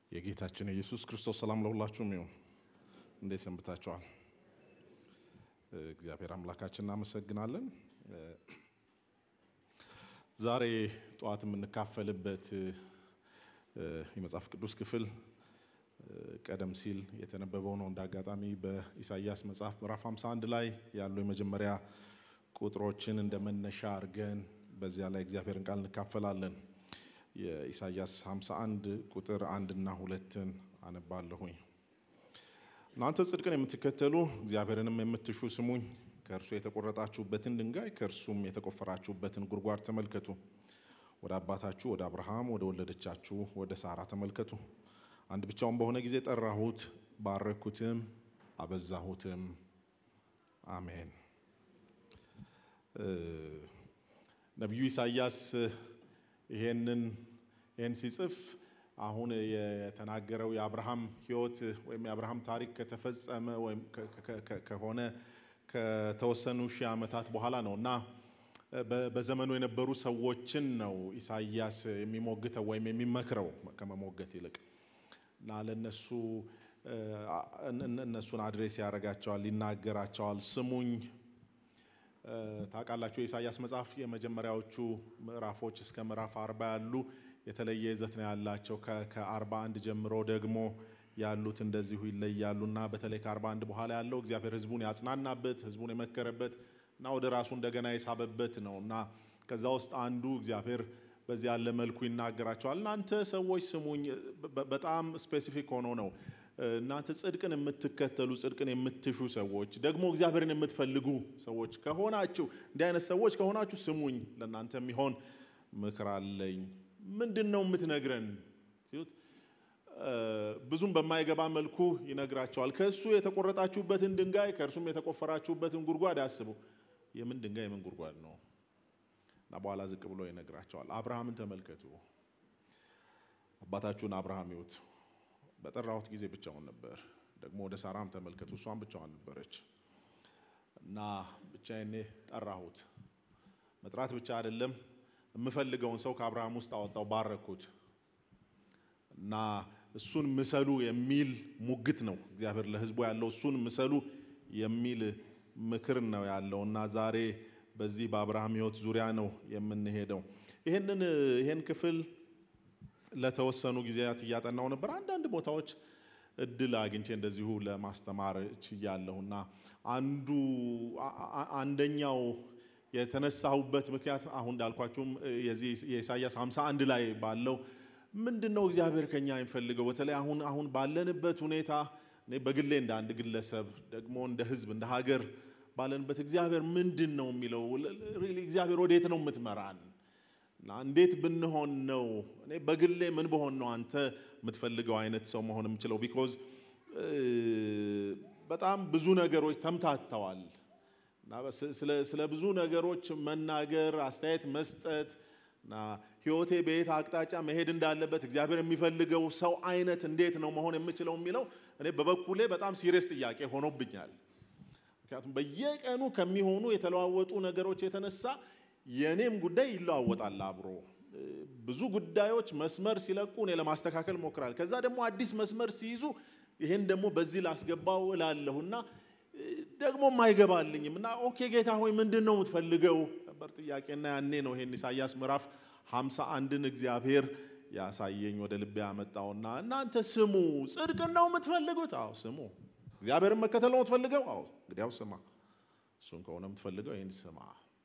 የጌታችን የኢየሱስ ክርስቶስ ሰላም ለሁላችሁም ይሁን። እንዴት ሰንብታችኋል? እግዚአብሔር አምላካችን እናመሰግናለን። ዛሬ ጠዋት የምንካፈልበት የመጽሐፍ ቅዱስ ክፍል ቀደም ሲል የተነበበው ነው። እንደ አጋጣሚ በኢሳይያስ መጽሐፍ ምዕራፍ 51 ላይ ያሉ የመጀመሪያ ቁጥሮችን እንደ መነሻ አድርገን በዚያ ላይ እግዚአብሔርን ቃል እንካፈላለን። የኢሳይያስ 51 ቁጥር አንድና ሁለትን አነባለሁኝ። እናንተ ጽድቅን የምትከተሉ እግዚአብሔርንም የምትሹ ስሙኝ፣ ከእርሱ የተቆረጣችሁበትን ድንጋይ ከእርሱም የተቆፈራችሁበትን ጉድጓድ ተመልከቱ። ወደ አባታችሁ ወደ አብርሃም ወደ ወለደቻችሁ ወደ ሳራ ተመልከቱ። አንድ ብቻውን በሆነ ጊዜ ጠራሁት፣ ባረኩትም፣ አበዛሁትም። አሜን። ነቢዩ ኢሳይያስ ይሄንን ይህን ሲጽፍ አሁን የተናገረው የአብርሃም ሕይወት ወይም የአብርሃም ታሪክ ከተፈጸመ ወይም ከሆነ ከተወሰኑ ሺህ ዓመታት በኋላ ነው እና በዘመኑ የነበሩ ሰዎችን ነው ኢሳይያስ የሚሞግተው ወይም የሚመክረው ከመሞገት ይልቅ እና ለእነሱ እነሱን አድሬስ ያደርጋቸዋል፣ ይናገራቸዋል። ስሙኝ ታውቃላችሁ የኢሳይያስ መጽሐፍ የመጀመሪያዎቹ ምዕራፎች እስከ ምዕራፍ አርባ ያሉ የተለየ ይዘት ነው ያላቸው። ከአርባ አንድ ጀምሮ ደግሞ ያሉት እንደዚሁ ይለያሉ እና በተለይ ከአርባ አንድ በኋላ ያለው እግዚአብሔር ሕዝቡን ያጽናናበት ሕዝቡን የመከረበት እና ወደ ራሱ እንደገና የሳበበት ነው እና ከዛ ውስጥ አንዱ እግዚአብሔር በዚህ ያለ መልኩ ይናገራቸዋል። እናንተ ሰዎች ስሙኝ። በጣም ስፔሲፊክ ሆኖ ነው እናንተ ጽድቅን የምትከተሉ ጽድቅን የምትሹ ሰዎች ደግሞ እግዚአብሔርን የምትፈልጉ ሰዎች ከሆናችሁ እንዲህ አይነት ሰዎች ከሆናችሁ ስሙኝ፣ ለእናንተ የሚሆን ምክር አለኝ። ምንድን ነው የምትነግረን ሲሉት ብዙም በማይገባ መልኩ ይነግራቸዋል። ከእሱ የተቆረጣችሁበትን ድንጋይ ከእርሱም የተቆፈራችሁበትን ጉድጓድ አስቡ። የምን ድንጋይ የምን ጉድጓድ ነው? እና በኋላ ዝቅ ብሎ ይነግራቸዋል። አብርሃምን ተመልከቱ፣ አባታችሁን አብርሃም ይዩት በጠራሁት ጊዜ ብቻውን ነበር። ደግሞ ወደ ሳራም ተመልከቱ፣ እሷን ብቻዋን ነበረች እና ብቻዬን ጠራሁት። መጥራት ብቻ አይደለም፣ የምፈልገውን ሰው ከአብርሃም ውስጥ አወጣው፣ ባረኩት እና እሱን ምሰሉ የሚል ሙግት ነው እግዚአብሔር ለሕዝቡ ያለው። እሱን ምሰሉ የሚል ምክር ነው ያለው እና ዛሬ በዚህ በአብርሃም ሕይወት ዙሪያ ነው የምንሄደው። ይህንን ይህን ክፍል ለተወሰኑ ጊዜያት እያጠናው ነበር። አንዳንድ ቦታዎች እድል አግኝቼ እንደዚሁ ለማስተማር ችያለሁ እና አንዱ አንደኛው የተነሳሁበት ምክንያት አሁን እንዳልኳችሁም የዚህ የኢሳይያስ 51 ላይ ባለው ምንድን ነው እግዚአብሔር ከኛ የሚፈልገው በተለይ አሁን አሁን ባለንበት ሁኔታ እኔ በግሌ እንደ አንድ ግለሰብ ደግሞ እንደ ሕዝብ እንደ ሀገር ባለንበት እግዚአብሔር ምንድን ነው የሚለው እግዚአብሔር ወዴት ነው የምትመራን እና እንዴት ብንሆን ነው እኔ በግሌ ምን በሆን ነው አንተ የምትፈልገው አይነት ሰው መሆን የምችለው? ቢኮዝ በጣም ብዙ ነገሮች ተምታተዋል እና ስለ ብዙ ነገሮች መናገር፣ አስተያየት መስጠት እና ህይወቴ በየት አቅጣጫ መሄድ እንዳለበት እግዚአብሔር የሚፈልገው ሰው አይነት እንዴት ነው መሆን የምችለው የሚለው እኔ በበኩሌ በጣም ሲሪየስ ጥያቄ ሆኖብኛል። ምክንያቱም በየቀኑ ከሚሆኑ የተለዋወጡ ነገሮች የተነሳ የእኔም ጉዳይ ይለዋወጣል አብሮ። ብዙ ጉዳዮች መስመር ሲለቁ እኔ ለማስተካከል ሞክራል። ከዛ ደግሞ አዲስ መስመር ሲይዙ ይሄን ደግሞ በዚህ ላስገባው እላለሁና ደግሞም አይገባልኝም እና ኦኬ ጌታ ሆይ ምንድን ነው የምትፈልገው ነበር ጥያቄና ያኔ ነው ይሄን ኢሳይያስ ምዕራፍ ሃምሳ አንድን እግዚአብሔር ያሳየኝ ወደ ልቤ ያመጣውና እናንተ ስሙ፣ ጽድቅን ነው የምትፈልጉት? አዎ ስሙ። እግዚአብሔርን መከተል ነው የምትፈልገው? አዎ እንግዲያው ስማ። እሱን ከሆነ የምትፈልገው ይህን ስማ።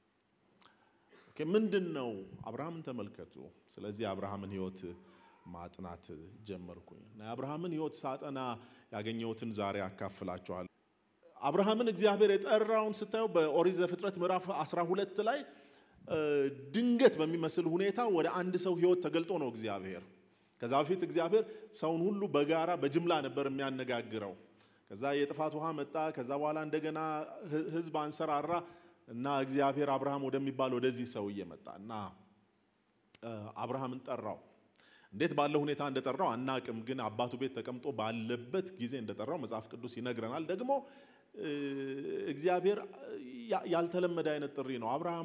ምንድን ነው? አብርሃምን ተመልከቱ። ስለዚህ የአብርሃምን ሕይወት ማጥናት ጀመርኩኝ እና የአብርሃምን ሕይወት ሳጠና ያገኘሁትን ዛሬ አካፍላችኋል። አብርሃምን እግዚአብሔር የጠራውን ስታዩ በኦሪት ዘፍጥረት ምዕራፍ 12 ላይ ድንገት በሚመስል ሁኔታ ወደ አንድ ሰው ሕይወት ተገልጦ ነው እግዚአብሔር። ከዛ በፊት እግዚአብሔር ሰውን ሁሉ በጋራ በጅምላ ነበር የሚያነጋግረው። ከዛ የጥፋት ውሃ መጣ። ከዛ በኋላ እንደገና ሕዝብ አንሰራራ እና እግዚአብሔር አብርሃም ወደሚባል ወደዚህ ሰውዬ መጣ እና አብርሃምን ጠራው። እንዴት ባለ ሁኔታ እንደጠራው አናቅም፣ ግን አባቱ ቤት ተቀምጦ ባለበት ጊዜ እንደጠራው መጽሐፍ ቅዱስ ይነግረናል። ደግሞ እግዚአብሔር ያልተለመደ አይነት ጥሪ ነው። አብርሃም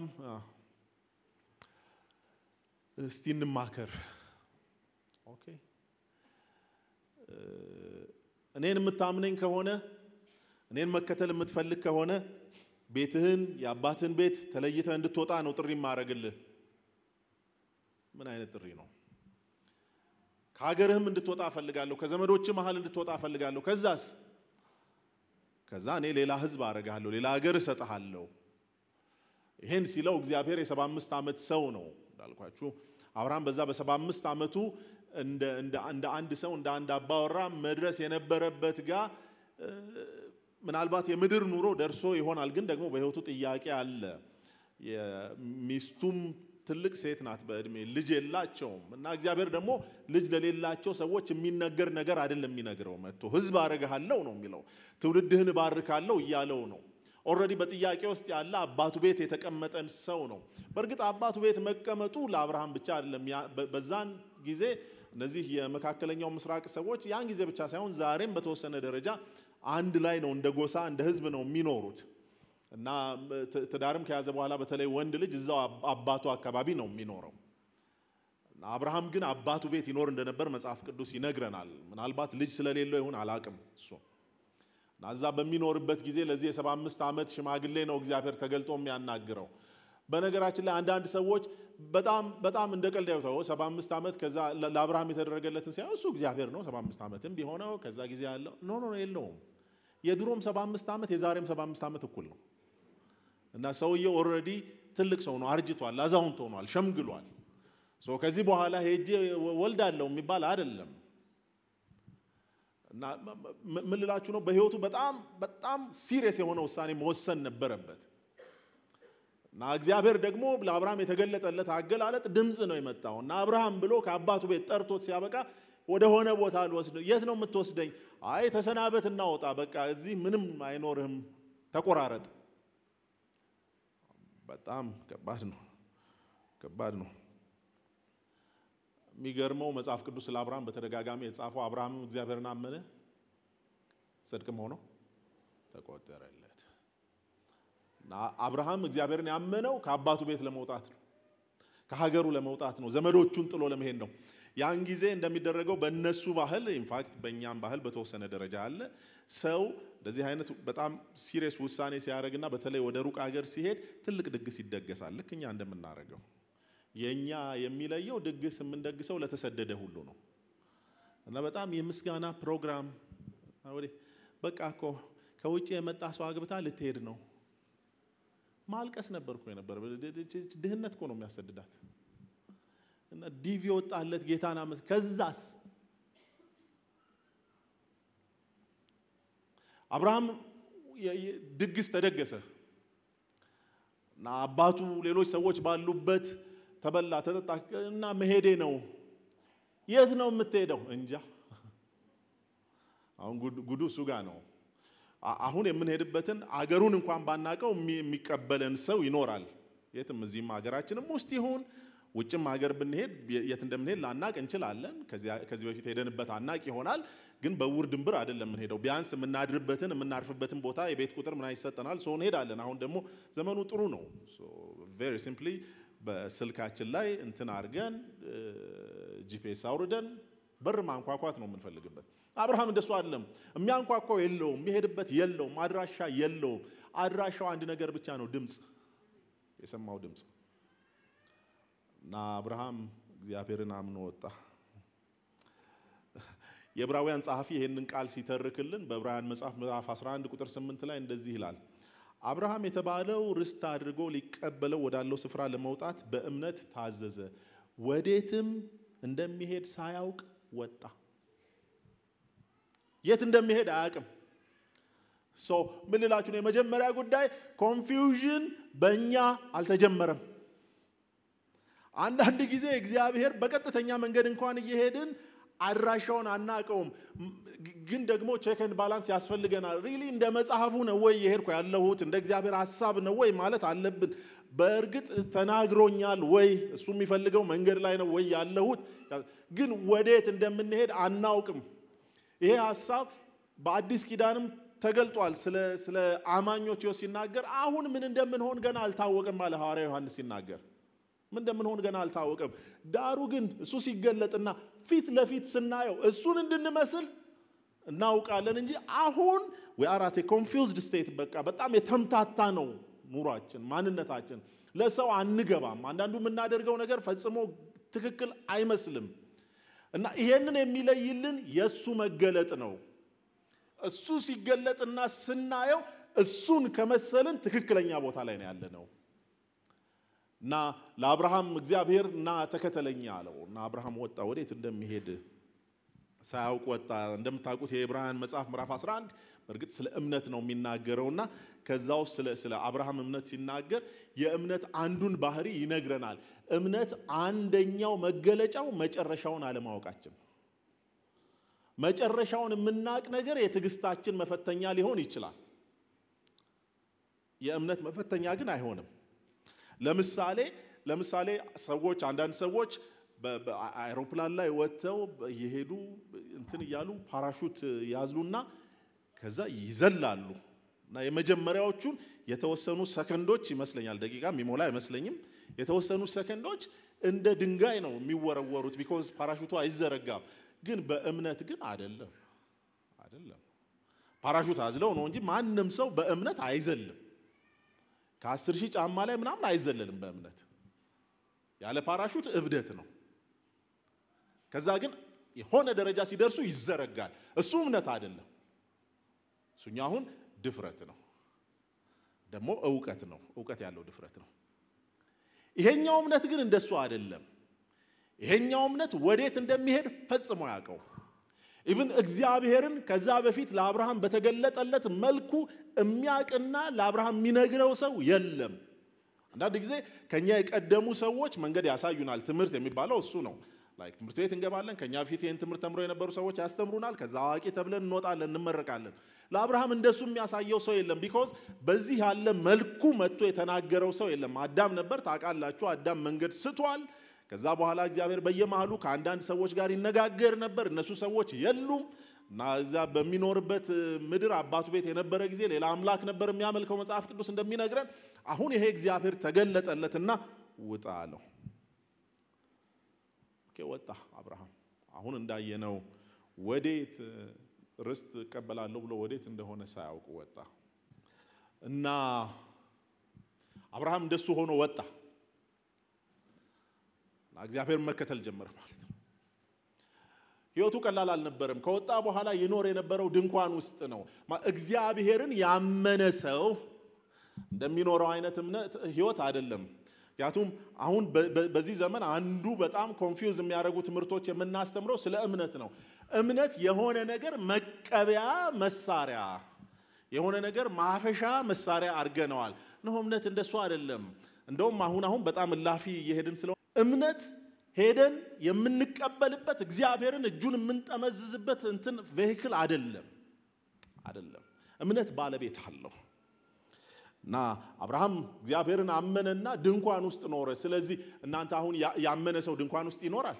እስቲ እንማከር ኦኬ እኔን የምታምነኝ ከሆነ እኔን መከተል የምትፈልግ ከሆነ ቤትህን የአባትህን ቤት ተለይተህ እንድትወጣ ነው ጥሪ ማድረግልህ። ምን አይነት ጥሪ ነው? ከሀገርህም እንድትወጣ እፈልጋለሁ። ከዘመዶች መሀል እንድትወጣ እፈልጋለሁ። ከዛስ ከዛ እኔ ሌላ ህዝብ አደርግሃለሁ፣ ሌላ ሀገር እሰጥሃለሁ። ይሄን ሲለው እግዚአብሔር የሰባ አምስት ዓመት ሰው ነው እንዳልኳችሁ። አብርሃም በዛ በሰባ አምስት ዓመቱ እንደ አንድ ሰው እንደ አንድ አባወራ መድረስ የነበረበት ጋር ምናልባት የምድር ኑሮ ደርሶ ይሆናል። ግን ደግሞ በህይወቱ ጥያቄ አለ። ሚስቱም ትልቅ ሴት ናት በእድሜ ልጅ የላቸውም። እና እግዚአብሔር ደግሞ ልጅ ለሌላቸው ሰዎች የሚነገር ነገር አይደለም የሚነግረው። መጥቶ ህዝብ አረግሃለሁ ነው የሚለው፣ ትውልድህን እባርካለሁ እያለው ነው። ኦልሬዲ በጥያቄ ውስጥ ያለ አባቱ ቤት የተቀመጠን ሰው ነው። በእርግጥ አባቱ ቤት መቀመጡ ለአብርሃም ብቻ አይደለም። በዛን ጊዜ እነዚህ የመካከለኛው ምስራቅ ሰዎች ያን ጊዜ ብቻ ሳይሆን ዛሬም በተወሰነ ደረጃ አንድ ላይ ነው፣ እንደ ጎሳ እንደ ህዝብ ነው የሚኖሩት እና ትዳርም ከያዘ በኋላ በተለይ ወንድ ልጅ እዛው አባቱ አካባቢ ነው የሚኖረው። አብርሃም ግን አባቱ ቤት ይኖር እንደነበር መጽሐፍ ቅዱስ ይነግረናል። ምናልባት ልጅ ስለሌለው ይሁን አላቅም እሱ እና እዛ በሚኖርበት ጊዜ ለዚህ የሰባ አምስት ዓመት ሽማግሌ ነው እግዚአብሔር ተገልጦ የሚያናግረው። በነገራችን ላይ አንዳንድ ሰዎች በጣም በጣም እንደ ቀልድ ያዩታው ሰባ አምስት ዓመት ከዛ ለአብርሃም የተደረገለትን ሲያ እሱ እግዚአብሔር ነው ሰባ አምስት ዓመትም ቢሆነው ከዛ ጊዜ ያለው ኖ ኖ የለውም። የድሮም ሰባ አምስት ዓመት የዛሬም ሰባ አምስት ዓመት እኩል ነው እና ሰውየው ኦልሬዲ ትልቅ ሰው ነው፣ አርጅቷል፣ አዛውንት ሆኗል፣ ሸምግሏል። ከዚህ በኋላ ሄጄ ወልዳለሁ የሚባል አይደለም። እና ምን ልላችሁ ነው፣ በህይወቱ በጣም በጣም ሲሪየስ የሆነ ውሳኔ መወሰን ነበረበት። እና እግዚአብሔር ደግሞ ለአብርሃም የተገለጠለት አገላለጥ ድምፅ ነው የመጣው። እና አብርሃም ብሎ ከአባቱ ቤት ጠርቶት ሲያበቃ ወደ ሆነ ቦታ ልወስድ፣ የት ነው የምትወስደኝ? አይ ተሰናበት፣ እናወጣ፣ በቃ እዚህ ምንም አይኖርህም፣ ተቆራረጥ። በጣም ከባድ ነው፣ ከባድ ነው። የሚገርመው መጽሐፍ ቅዱስ ስለ አብርሃም በተደጋጋሚ የተጻፈው አብርሃምም እግዚአብሔርን አመነ ጽድቅም ሆኖ ተቆጠረለት። እና አብርሃም እግዚአብሔርን ያመነው ከአባቱ ቤት ለመውጣት ነው፣ ከሀገሩ ለመውጣት ነው፣ ዘመዶቹን ጥሎ ለመሄድ ነው። ያን ጊዜ እንደሚደረገው በእነሱ ባህል ኢንፋክት በእኛም ባህል በተወሰነ ደረጃ አለ። ሰው እንደዚህ አይነት በጣም ሲሪየስ ውሳኔ ሲያደርግና በተለይ ወደ ሩቅ ሀገር ሲሄድ ትልቅ ድግስ ይደገሳል፣ ልክ እኛ እንደምናደርገው የእኛ የሚለየው ድግስ የምንደግሰው ለተሰደደ ሁሉ ነው እና በጣም የምስጋና ፕሮግራም በቃ እኮ ከውጭ የመጣ ሰው አግብታ ልትሄድ ነው። ማልቀስ ነበር እኮ የነበረ። ድህነት እኮ ነው የሚያሰድዳት። እና ዲቪ ወጣለት ጌታን አመት ከዛስ አብርሃም ድግስ ተደገሰ እና አባቱ ሌሎች ሰዎች ባሉበት ተበላ ተጠጣ እና መሄዴ ነው። የት ነው የምትሄደው? እንጃ። አሁን ጉዱ እሱ ጋር ነው። አሁን የምንሄድበትን አገሩን እንኳን ባናቀው የሚቀበለን ሰው ይኖራል። የትም እዚህም ሀገራችንም ውስጥ ይሁን ውጭም ሀገር ብንሄድ የት እንደምንሄድ ላናቅ እንችላለን። ከዚህ በፊት ሄደንበት አናቅ ይሆናል። ግን በውር ድንብር አይደለም የምንሄደው። ቢያንስ የምናድርበትን የምናርፍበትን ቦታ የቤት ቁጥር ምና ይሰጠናል። ሰው እንሄዳለን። አሁን ደግሞ ዘመኑ ጥሩ ነው። ቬሪ ሲምፕሊ በስልካችን ላይ እንትን አድርገን ጂፒኤስ አውርደን በር ማንኳኳት ነው የምንፈልግበት። አብርሃም እንደሱ አይደለም። የሚያንኳኳው የለውም፣ የሚሄድበት የለውም፣ አድራሻ የለውም። አድራሻው አንድ ነገር ብቻ ነው፣ ድምፅ፣ የሰማው ድምፅ እና አብርሃም እግዚአብሔርን አምኖ ወጣ። የዕብራውያን ጸሐፊ ይህንን ቃል ሲተርክልን በዕብራውያን መጽሐፍ ምዕራፍ 11 ቁጥር 8 ላይ እንደዚህ ይላል አብርሃም የተባለው ርስት አድርጎ ሊቀበለው ወዳለው ስፍራ ለመውጣት በእምነት ታዘዘ፣ ወዴትም እንደሚሄድ ሳያውቅ ወጣ። የት እንደሚሄድ አያውቅም። ሶ ምን ልላችሁ ነው? የመጀመሪያ ጉዳይ ኮንፊውዥን በእኛ አልተጀመረም። አንዳንድ ጊዜ እግዚአብሔር በቀጥተኛ መንገድ እንኳን እየሄድን አድራሻውን አናቀውም፣ ግን ደግሞ ቼክን ባላንስ ያስፈልገናል። ሪሊ እንደ መጽሐፉ ነው ወይ የሄድኩ ያለሁት እንደ እግዚአብሔር ሀሳብ ነው ወይ ማለት አለብን። በእርግጥ ተናግሮኛል ወይ እሱ የሚፈልገው መንገድ ላይ ነው ወይ ያለሁት፣ ግን ወዴት እንደምንሄድ አናውቅም። ይሄ ሀሳብ በአዲስ ኪዳንም ተገልጧል። ስለ አማኞች ሕይወት ሲናገር አሁን ምን እንደምንሆን ገና አልታወቅም አለ ሐዋርያ ዮሐንስ ሲናገር ምን እንደምንሆን ገና አልታወቀም። ዳሩ ግን እሱ ሲገለጥና ፊት ለፊት ስናየው እሱን እንድንመስል እናውቃለን እንጂ አሁን ዌአራቴ ኮንፊውዝድ ስቴት በቃ በጣም የተምታታ ነው ኑሯችን፣ ማንነታችን ለሰው አንገባም። አንዳንዱ የምናደርገው ነገር ፈጽሞ ትክክል አይመስልም እና ይሄንን የሚለይልን የእሱ መገለጥ ነው። እሱ ሲገለጥና ስናየው እሱን ከመሰልን ትክክለኛ ቦታ ላይ ነው ያለ ነው እና ለአብርሃም እግዚአብሔር እና ተከተለኝ አለው እና አብርሃም ወጣ። ወዴት እንደሚሄድ ሳያውቅ ወጣ። እንደምታውቁት የዕብራውያን መጽሐፍ ምዕራፍ 11 በእርግጥ ስለ እምነት ነው የሚናገረው እና ከዛ ውስጥ ስለ ስለ አብርሃም እምነት ሲናገር የእምነት አንዱን ባህሪ ይነግረናል። እምነት አንደኛው መገለጫው መጨረሻውን አለማወቃችን። መጨረሻውን የምናውቅ ነገር የትዕግስታችን መፈተኛ ሊሆን ይችላል። የእምነት መፈተኛ ግን አይሆንም። ለምሳሌ ለምሳሌ ሰዎች አንዳንድ ሰዎች በአይሮፕላን ላይ ወጥተው እየሄዱ እንትን እያሉ ፓራሹት ያዝሉና ከዛ ይዘላሉ እና የመጀመሪያዎቹን የተወሰኑ ሰከንዶች ይመስለኛል፣ ደቂቃ የሚሞላ አይመስለኝም። የተወሰኑ ሰከንዶች እንደ ድንጋይ ነው የሚወረወሩት፣ ቢኮዝ ፓራሹቱ አይዘረጋም። ግን በእምነት ግን አይደለም አይደለም። ፓራሹት አዝለው ነው እንጂ ማንም ሰው በእምነት አይዘልም። ከአስር ሺህ ጫማ ላይ ምናምን አይዘለልም በእምነት ያለ ፓራሹት እብደት ነው። ከዛ ግን የሆነ ደረጃ ሲደርሱ ይዘረጋል። እሱ እምነት አይደለም። እሱኛ አሁን ድፍረት ነው፣ ደግሞ እውቀት ነው። እውቀት ያለው ድፍረት ነው። ይሄኛው እምነት ግን እንደሱ አይደለም። ይሄኛው እምነት ወዴት እንደሚሄድ ፈጽሞ ያውቀው ኢቭን እግዚአብሔርን ከዛ በፊት ለአብርሃም በተገለጠለት መልኩ የሚያውቅና ለአብርሃም የሚነግረው ሰው የለም። አንዳንድ ጊዜ ከኛ የቀደሙ ሰዎች መንገድ ያሳዩናል። ትምህርት የሚባለው እሱ ነው። ላይክ ትምህርት ቤት እንገባለን። ከኛ በፊት ይህን ትምህርት ተምሮ የነበሩ ሰዎች ያስተምሩናል። ከዛ አዋቂ ተብለን እንወጣለን፣ እንመረቃለን። ለአብርሃም እንደሱ የሚያሳየው ሰው የለም። ቢኮዝ በዚህ ያለ መልኩ መጥቶ የተናገረው ሰው የለም። አዳም ነበር፣ ታውቃላችሁ። አዳም መንገድ ስቷል። ከዛ በኋላ እግዚአብሔር በየመሃሉ ከአንዳንድ ሰዎች ጋር ይነጋገር ነበር። እነሱ ሰዎች የሉም እና እዛ በሚኖርበት ምድር አባቱ ቤት የነበረ ጊዜ ሌላ አምላክ ነበር የሚያመልከው መጽሐፍ ቅዱስ እንደሚነግረን። አሁን ይሄ እግዚአብሔር ተገለጠለትና ውጣ አለው። ኦኬ ወጣ አብርሃም። አሁን እንዳየነው ወዴት ርስት እቀበላለሁ ብሎ ወዴት እንደሆነ ሳያውቁ ወጣ እና አብርሃም እንደሱ ሆኖ ወጣ። እግዚአብሔር መከተል ጀመረ ማለት ነው። ህይወቱ ቀላል አልነበረም። ከወጣ በኋላ ይኖር የነበረው ድንኳን ውስጥ ነው። እግዚአብሔርን ያመነ ሰው እንደሚኖረው አይነት እምነት ህይወት አይደለም። ምክንያቱም አሁን በዚህ ዘመን አንዱ በጣም ኮንፊውዝ የሚያደርጉ ትምህርቶች የምናስተምረው ስለ እምነት ነው። እምነት የሆነ ነገር መቀበያ መሳሪያ፣ የሆነ ነገር ማፈሻ መሳሪያ አድርገነዋል። ነው እምነት እንደሱ አይደለም። እንደውም አሁን አሁን በጣም እላፊ እየሄድን ስለ እምነት ሄደን የምንቀበልበት እግዚአብሔርን እጁን የምንጠመዝዝበት እንትን ቬሂክል አይደለም አይደለም። እምነት ባለቤት አለው እና አብርሃም እግዚአብሔርን አመነና ድንኳን ውስጥ ኖረ። ስለዚህ እናንተ አሁን ያመነ ሰው ድንኳን ውስጥ ይኖራል?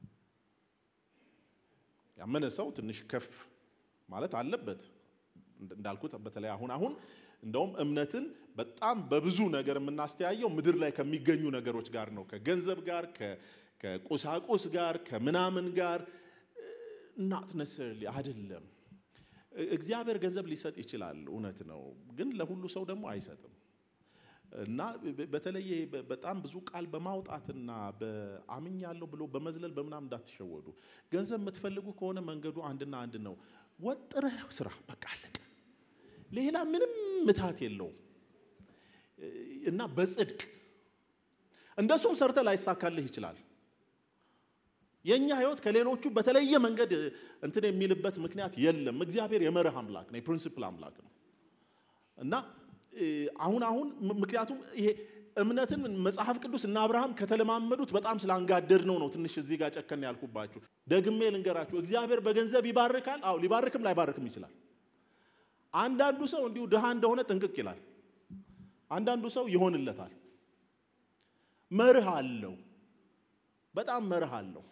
ያመነ ሰው ትንሽ ከፍ ማለት አለበት። እንዳልኩት በተለይ አሁን አሁን እንደውም እምነትን በጣም በብዙ ነገር የምናስተያየው ምድር ላይ ከሚገኙ ነገሮች ጋር ነው። ከገንዘብ ጋር፣ ከቁሳቁስ ጋር፣ ከምናምን ጋር ናት ነሰርሊ አይደለም። እግዚአብሔር ገንዘብ ሊሰጥ ይችላል፣ እውነት ነው። ግን ለሁሉ ሰው ደግሞ አይሰጥም እና በተለይ በጣም ብዙ ቃል በማውጣትና በአምኛለሁ ብሎ በመዝለል በምናምን እንዳትሸወዱ። ገንዘብ የምትፈልጉ ከሆነ መንገዱ አንድና አንድ ነው። ወጥረህ ስራ፣ በቃ አለቀ። ሌላ ምንም ምታት የለውም እና በጽድቅ እንደሱም ሰርተ ላይሳካልህ ይችላል። የእኛ ህይወት ከሌሎቹ በተለየ መንገድ እንትን የሚልበት ምክንያት የለም። እግዚአብሔር የመርህ አምላክ ነው፣ የፕሪንሲፕል አምላክ ነው እና አሁን አሁን ምክንያቱም ይሄ እምነትን መጽሐፍ ቅዱስ እና አብርሃም ከተለማመዱት በጣም ስላንጋደድ ነው ነው ትንሽ እዚህ ጋር ጨከን ያልኩባችሁ። ደግሜ ልንገራችሁ፣ እግዚአብሔር በገንዘብ ይባርካል። አዎ ሊባርክም ላይባርክም ይችላል። አንዳንዱ ሰው እንዲሁ ድሃ እንደሆነ ጥንቅቅ ይላል። አንዳንዱ ሰው ይሆንለታል። መርህ አለው፣ በጣም መርህ አለው።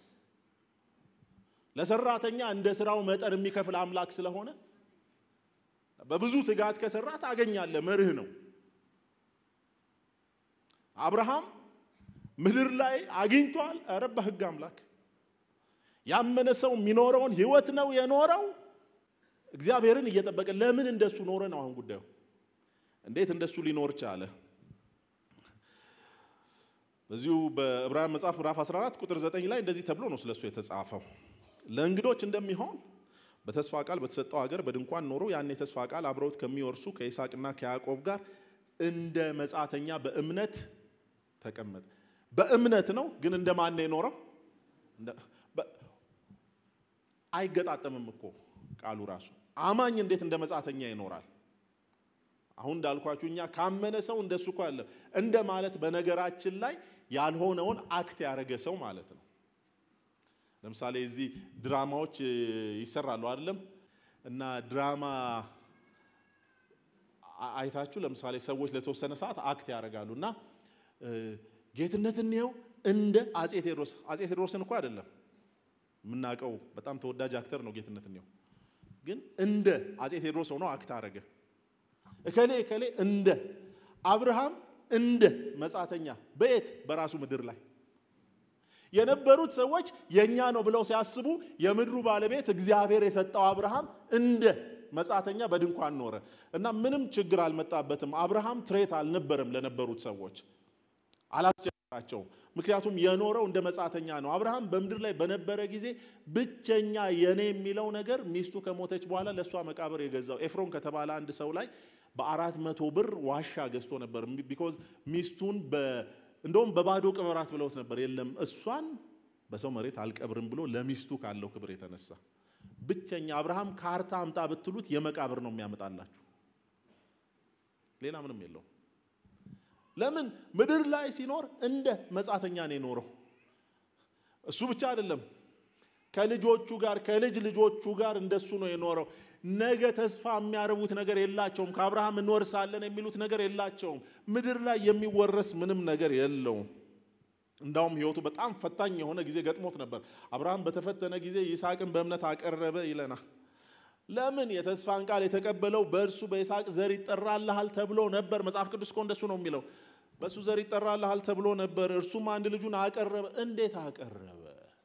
ለሰራተኛ እንደ ስራው መጠን የሚከፍል አምላክ ስለሆነ በብዙ ትጋት ከሰራ ታገኛለህ። መርህ ነው። አብርሃም ምድር ላይ አግኝቷል። ኧረ በሕግ አምላክ ያመነ ሰው የሚኖረውን ህይወት ነው የኖረው። እግዚአብሔርን እየጠበቀ ለምን እንደሱ ኖረ ነው አሁን ጉዳዩ። እንዴት እንደሱ ሊኖር ቻለ? በዚሁ በዕብራውያን መጽሐፍ ምዕራፍ 14 ቁጥር 9 ላይ እንደዚህ ተብሎ ነው ስለሱ የተጻፈው። ለእንግዶች እንደሚሆን በተስፋ ቃል በተሰጠው ሀገር በድንኳን ኖሮ ያን የተስፋ ቃል አብረውት ከሚወርሱ ከይስሐቅና ከያዕቆብ ጋር እንደ መጻተኛ በእምነት ተቀመጠ። በእምነት ነው ግን እንደ ማን ነው የኖረው? አይገጣጠምም እኮ ቃሉ ራሱ። አማኝ እንዴት እንደ መጻተኛ ይኖራል? አሁን እንዳልኳችሁ እኛ ካመነ ሰው እንደሱ እኮ አለ እንደ ማለት በነገራችን ላይ ያልሆነውን አክት ያደረገ ሰው ማለት ነው። ለምሳሌ እዚህ ድራማዎች ይሰራሉ አይደለም? እና ድራማ አይታችሁ ለምሳሌ ሰዎች ለተወሰነ ሰዓት አክት ያደርጋሉ እና ጌትነት እንየው እንደ አጼ ቴዎድሮስ አጼ ቴዎድሮስን እኮ አይደለም የምናውቀው በጣም ተወዳጅ አክተር ነው ጌትነት እንየው ግን እንደ አጼ ቴዎድሮስ ሆኖ አክት አደረገ እከሌ እከሌ እንደ አብርሃም እንደ መጻተኛ በየት በራሱ ምድር ላይ የነበሩት ሰዎች የኛ ነው ብለው ሲያስቡ የምድሩ ባለቤት እግዚአብሔር የሰጠው አብርሃም እንደ መጻተኛ በድንኳን ኖረ እና ምንም ችግር አልመጣበትም። አብርሃም ትሬት አልነበረም ለነበሩት ሰዎች አላስቸግራቸውም። ምክንያቱም የኖረው እንደ መጻተኛ ነው። አብርሃም በምድር ላይ በነበረ ጊዜ ብቸኛ የኔ የሚለው ነገር ሚስቱ ከሞተች በኋላ ለእሷ መቃብር የገዛው ኤፍሮን ከተባለ አንድ ሰው ላይ በአራት መቶ ብር ዋሻ ገዝቶ ነበር። ቢኮዝ ሚስቱን እንደውም በባዶ ቅበራት ብለውት ነበር። የለም እሷን በሰው መሬት አልቀብርም ብሎ ለሚስቱ ካለው ክብር የተነሳ ብቸኛ አብርሃም ካርታ አምጣ ብትሉት የመቃብር ነው የሚያመጣላችሁ። ሌላ ምንም የለውም። ለምን ምድር ላይ ሲኖር እንደ መጻተኛ ነው የኖረው። እሱ ብቻ አይደለም፣ ከልጆቹ ጋር ከልጅ ልጆቹ ጋር እንደሱ ነው የኖረው። ነገ ተስፋ የሚያረቡት ነገር የላቸውም። ከአብርሃም እንወርሳለን የሚሉት ነገር የላቸውም። ምድር ላይ የሚወረስ ምንም ነገር የለውም። እንዳውም ሕይወቱ በጣም ፈታኝ የሆነ ጊዜ ገጥሞት ነበር። አብርሃም በተፈተነ ጊዜ ይስሐቅን በእምነት አቀረበ ይለናል። ለምን የተስፋን ቃል የተቀበለው በእርሱ በይስሐቅ ዘር ይጠራልሃል ተብሎ ነበር። መጽሐፍ ቅዱስ እኮ እንደሱ ነው የሚለው። በእሱ ዘር ይጠራልሃል ተብሎ ነበር። እርሱም አንድ ልጁን አቀረበ። እንዴት አቀረበ?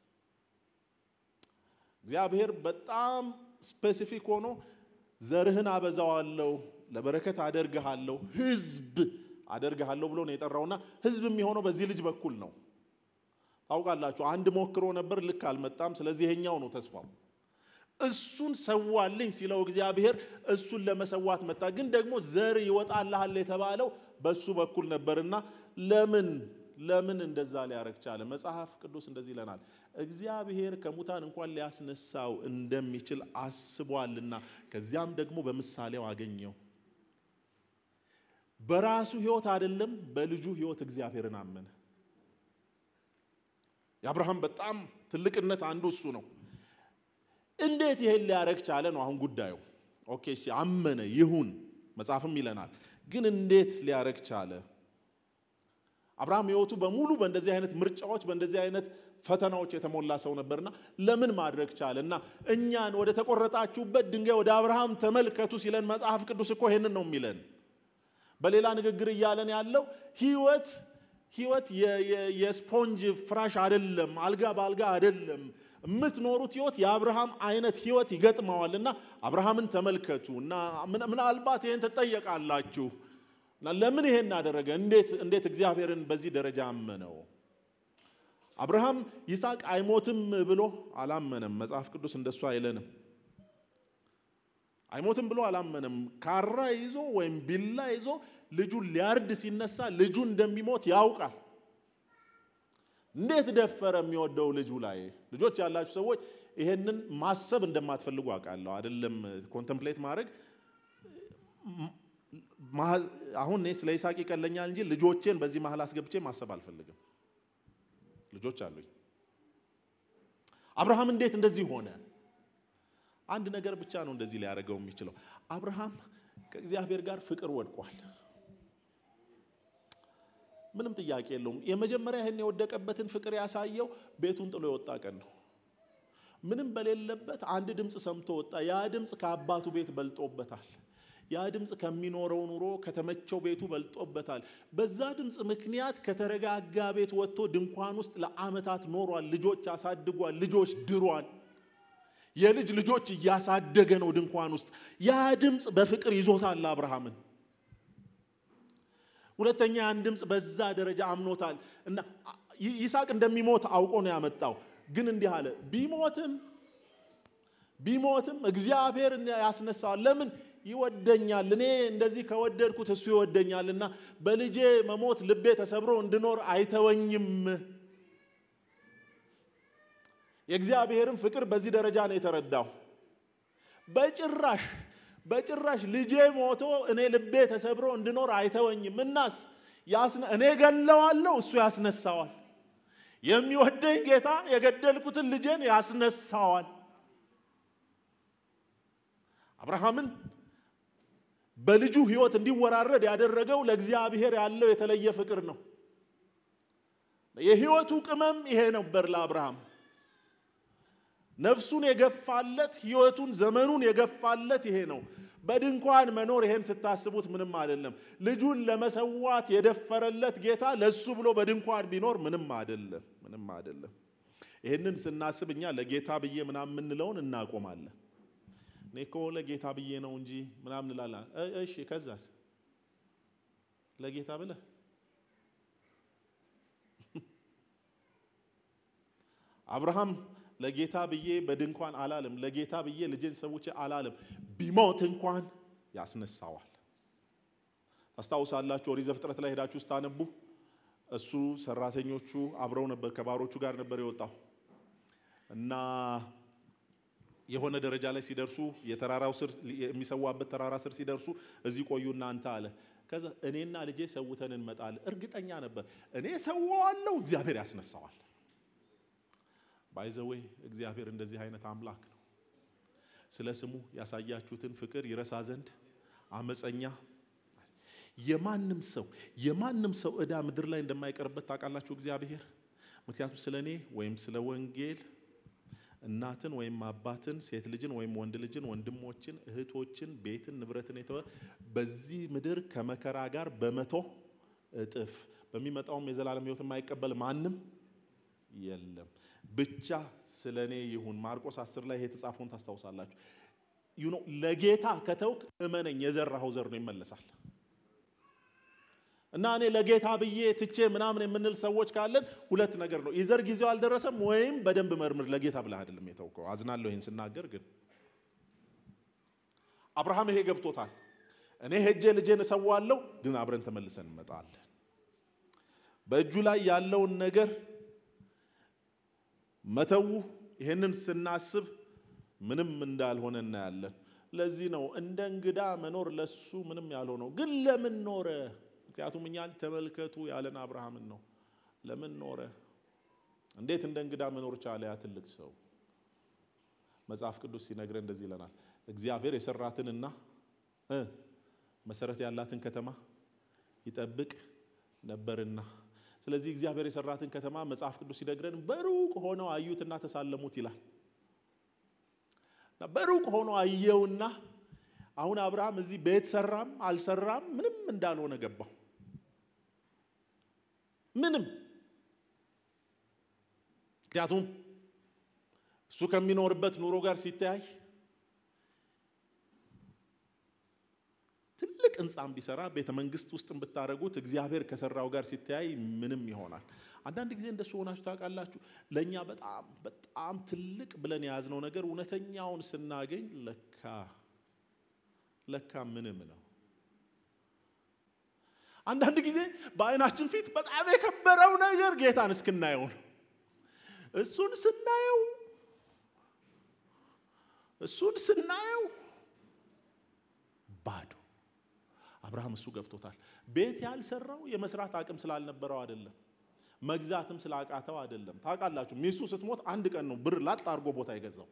እግዚአብሔር በጣም ስፔሲፊክ ሆኖ ዘርህን አበዛዋለሁ፣ ለበረከት አደርግሃለሁ፣ ህዝብ አደርግሃለሁ ብሎ ነው የጠራውና ህዝብ የሚሆነው በዚህ ልጅ በኩል ነው። ታውቃላችሁ፣ አንድ ሞክሮ ነበር፣ ልክ አልመጣም። ስለዚህ ይሄኛው ነው ተስፋው። እሱን ሰዋልኝ ሲለው እግዚአብሔር እሱን ለመሰዋት መጣ። ግን ደግሞ ዘር ይወጣልሃል የተባለው በሱ በኩል ነበርና ለምን ለምን እንደዛ ሊያረግ ቻለ? መጽሐፍ ቅዱስ እንደዚህ ይለናል። እግዚአብሔር ከሙታን እንኳን ሊያስነሳው እንደሚችል አስቧልና ከዚያም ደግሞ በምሳሌው አገኘው። በራሱ ህይወት አይደለም፣ በልጁ ህይወት እግዚአብሔርን አመነ። የአብርሃም በጣም ትልቅነት አንዱ እሱ ነው። እንዴት ይሄን ሊያረግ ቻለ ነው አሁን ጉዳዩ። ኦኬ እሺ፣ አመነ ይሁን፣ መጽሐፍም ይለናል። ግን እንዴት ሊያረግ ቻለ? አብርሃም ህይወቱ በሙሉ በእንደዚህ አይነት ምርጫዎች በእንደዚህ አይነት ፈተናዎች የተሞላ ሰው ነበርና ለምን ማድረግ ቻለ? እና እኛን ወደ ተቆረጣችሁበት ድንጋይ ወደ አብርሃም ተመልከቱ ሲለን መጽሐፍ ቅዱስ እኮ ይሄንን ነው የሚለን። በሌላ ንግግር እያለን ያለው ህይወት ህይወት የስፖንጅ ፍራሽ አይደለም፣ አልጋ በአልጋ አይደለም። የምትኖሩት ህይወት የአብርሃም አይነት ህይወት ይገጥመዋል እና አብርሃምን ተመልከቱ እና ምናልባት ይህን ትጠየቃላችሁ እና ለምን ይሄን አደረገ? እንዴት እንዴት እግዚአብሔርን በዚህ ደረጃ አመነው? አብርሃም ይስሐቅ አይሞትም ብሎ አላመነም። መጽሐፍ ቅዱስ እንደሱ አይለንም። አይሞትም ብሎ አላመነም። ካራ ይዞ ወይም ቢላ ይዞ ልጁን ሊያርድ ሲነሳ ልጁ እንደሚሞት ያውቃል። እንዴት ደፈረ? የሚወደው ልጁ ላይ ልጆች ያላችሁ ሰዎች ይሄንን ማሰብ እንደማትፈልጉ አውቃለሁ። አይደለም ኮንተምፕሌት ማድረግ አሁን እኔ ስለ ይስሐቅ ይቀለኛል እንጂ ልጆቼን በዚህ መሀል አስገብቼ ማሰብ አልፈልግም። ልጆች አሉኝ። አብርሃም እንዴት እንደዚህ ሆነ? አንድ ነገር ብቻ ነው እንደዚህ ሊያደርገው የሚችለው። አብርሃም ከእግዚአብሔር ጋር ፍቅር ወድቋል። ምንም ጥያቄ የለውም። የመጀመሪያ ይህን የወደቀበትን ፍቅር ያሳየው ቤቱን ጥሎ የወጣ ቀን ነው። ምንም በሌለበት አንድ ድምፅ ሰምቶ ወጣ። ያ ድምፅ ከአባቱ ቤት በልጦበታል። ያ ድምፅ ከሚኖረው ኑሮ ከተመቸው ቤቱ በልጦበታል። በዛ ድምፅ ምክንያት ከተረጋጋ ቤት ወጥቶ ድንኳን ውስጥ ለዓመታት ኖሯል። ልጆች አሳድጓል። ልጆች ድሯል። የልጅ ልጆች እያሳደገ ነው ድንኳን ውስጥ። ያ ድምፅ በፍቅር ይዞታል አብርሃምን። ሁለተኛ ያን ድምፅ በዛ ደረጃ አምኖታል እና ይስሐቅ እንደሚሞት አውቆ ነው ያመጣው። ግን እንዲህ አለ፣ ቢሞትም ቢሞትም እግዚአብሔር ያስነሳዋል። ለምን ይወደኛል። እኔ እንደዚህ ከወደድኩት እሱ ይወደኛል እና በልጄ መሞት ልቤ ተሰብሮ እንድኖር አይተወኝም። የእግዚአብሔርን ፍቅር በዚህ ደረጃ ነው የተረዳው። በጭራሽ በጭራሽ ልጄ ሞቶ እኔ ልቤ ተሰብሮ እንድኖር አይተወኝም። እናስ እኔ ገለዋለሁ፣ እሱ ያስነሳዋል። የሚወደኝ ጌታ የገደልኩትን ልጄን ያስነሳዋል። አብርሃምን በልጁ ሕይወት እንዲወራረድ ያደረገው ለእግዚአብሔር ያለው የተለየ ፍቅር ነው። የሕይወቱ ቅመም ይሄ ነበር ለአብርሃም። ነፍሱን የገፋለት ሕይወቱን ዘመኑን የገፋለት ይሄ ነው። በድንኳን መኖር ይሄን ስታስቡት ምንም አይደለም። ልጁን ለመሰዋት የደፈረለት ጌታ ለሱ ብሎ በድንኳን ቢኖር ምንም አይደለም፣ ምንም አይደለም። ይህንን ስናስብ እኛ ለጌታ ብዬ ምናምን የምንለውን እናቆማለን። እኔ እኮ ለጌታ ብዬ ነው እንጂ ምናምን እንላለን። እሺ ከዛስ ለጌታ ብለህ አብርሃም ለጌታ ብዬ በድንኳን አላለም። ለጌታ ብዬ ልጄን ሰውቼ አላለም። ቢሞት እንኳን ያስነሳዋል። ታስታውሳላችሁ? ኦሪት ዘፍጥረት ላይ ሄዳችሁ ስታነቡ እሱ ሰራተኞቹ አብረው ነበር፣ ከባሮቹ ጋር ነበር የወጣው እና የሆነ ደረጃ ላይ ሲደርሱ የተራራው ስር የሚሰዋበት ተራራ ስር ሲደርሱ እዚህ ቆዩ እናንተ አለ። ከዛ እኔና ልጄ ሰውተን እንመጣለን። እርግጠኛ ነበር እኔ ሰዋዋለሁ፣ እግዚአብሔር ያስነሳዋል። ባይዘዌ እግዚአብሔር እንደዚህ አይነት አምላክ ነው። ስለ ስሙ ያሳያችሁትን ፍቅር ይረሳ ዘንድ አመፀኛ የማንም ሰው የማንም ሰው ዕዳ ምድር ላይ እንደማይቀርበት ታውቃላችሁ እግዚአብሔር። ምክንያቱም ስለ እኔ ወይም ስለ ወንጌል እናትን ወይም አባትን፣ ሴት ልጅን ወይም ወንድ ልጅን፣ ወንድሞችን፣ እህቶችን፣ ቤትን፣ ንብረትን የተወ በዚህ ምድር ከመከራ ጋር በመቶ እጥፍ በሚመጣውም የዘላለም ሕይወት የማይቀበል ማንም የለም። ብቻ ስለ እኔ ይሁን። ማርቆስ አስር ላይ ይሄ የተጻፈውን ታስታውሳላችሁ። ዩ ኖ ለጌታ ከተውክ እመነኝ የዘራኸው ዘር ነው ይመለሳል። እና እኔ ለጌታ ብዬ ትቼ ምናምን የምንል ሰዎች ካለን ሁለት ነገር ነው። የዘር ጊዜው አልደረሰም፣ ወይም በደንብ መርምር። ለጌታ ብለህ አይደለም የተውከው። አዝናለሁ ይህን ስናገር፣ ግን አብርሃም ይሄ ገብቶታል። እኔ ሄጄ ልጄን እሰዋለሁ፣ ግን አብረን ተመልሰን እንመጣለን። በእጁ ላይ ያለውን ነገር መተው ይህንን ስናስብ ምንም እንዳልሆነ እናያለን። ለዚህ ነው እንደ እንግዳ መኖር ለሱ ምንም ያልሆነው። ግን ለምን ኖረ? ምክንያቱም እኛን ተመልከቱ ያለን አብርሃምን ነው። ለምን ኖረ? እንዴት እንደ እንግዳ መኖር ቻለ? ያ ትልቅ ሰው መጽሐፍ ቅዱስ ሲነግረን እንደዚህ ይለናል። እግዚአብሔር የሰራትንና መሰረት ያላትን ከተማ ይጠብቅ ነበርና ስለዚህ እግዚአብሔር የሰራትን ከተማ መጽሐፍ ቅዱስ ሲነግረን በሩቅ ሆነው አዩትና ተሳለሙት ይላል። በሩቅ ሆኖ አየውና አሁን አብርሃም እዚህ ቤት ሰራም አልሰራም ምንም እንዳልሆነ ገባው። ምንም ምክንያቱም እሱ ከሚኖርበት ኑሮ ጋር ሲተያይ ትልቅ ሕንፃም ቢሰራ ቤተ መንግስት ውስጥ ብታደረጉት እግዚአብሔር ከሰራው ጋር ሲተያይ ምንም ይሆናል። አንዳንድ ጊዜ እንደሱ ሆናችሁ ታውቃላችሁ። ለእኛ በጣም በጣም ትልቅ ብለን የያዝነው ነገር እውነተኛውን ስናገኝ ለካ ለካ ምንም ነው። አንዳንድ ጊዜ በዓይናችን ፊት በጣም የከበረው ነገር ጌታን እስክናየው ነው። እሱን ስናየው እሱን ስናየው ባዶ አብርሃም እሱ ገብቶታል። ቤት ያልሰራው የመስራት አቅም ስላልነበረው አይደለም፣ መግዛትም ስላቃተው አይደለም። ታውቃላችሁ ሚስቱ ስትሞት አንድ ቀን ነው ብር ላጥ አድርጎ ቦታ የገዛው።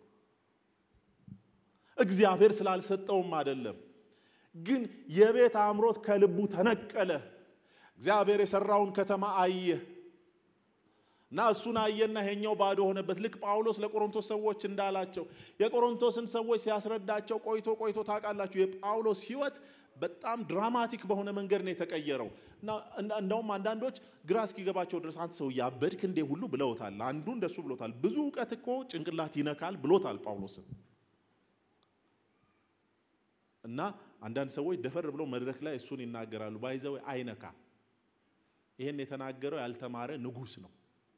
እግዚአብሔር ስላልሰጠውም አይደለም፣ ግን የቤት አምሮት ከልቡ ተነቀለ። እግዚአብሔር የሰራውን ከተማ አየ። እና እሱን አየና ይሄኛው ባዶ ሆነበት። ልክ ጳውሎስ ለቆሮንቶስ ሰዎች እንዳላቸው የቆሮንቶስን ሰዎች ሲያስረዳቸው ቆይቶ ቆይቶ ታውቃላችሁ የጳውሎስ ሕይወት በጣም ድራማቲክ በሆነ መንገድ ነው የተቀየረው። እንደውም አንዳንዶች ግራ እስኪገባቸው ድረስ አንተ ሰው ያበድክ እንዴ ሁሉ ብለውታል። አንዱ እንደሱ ብሎታል። ብዙ እውቀት እኮ ጭንቅላት ይነካል ብሎታል ጳውሎስን። እና አንዳንድ ሰዎች ደፈር ብለው መድረክ ላይ እሱን ይናገራሉ። ባይዘው አይነካ። ይሄን የተናገረው ያልተማረ ንጉሥ ነው።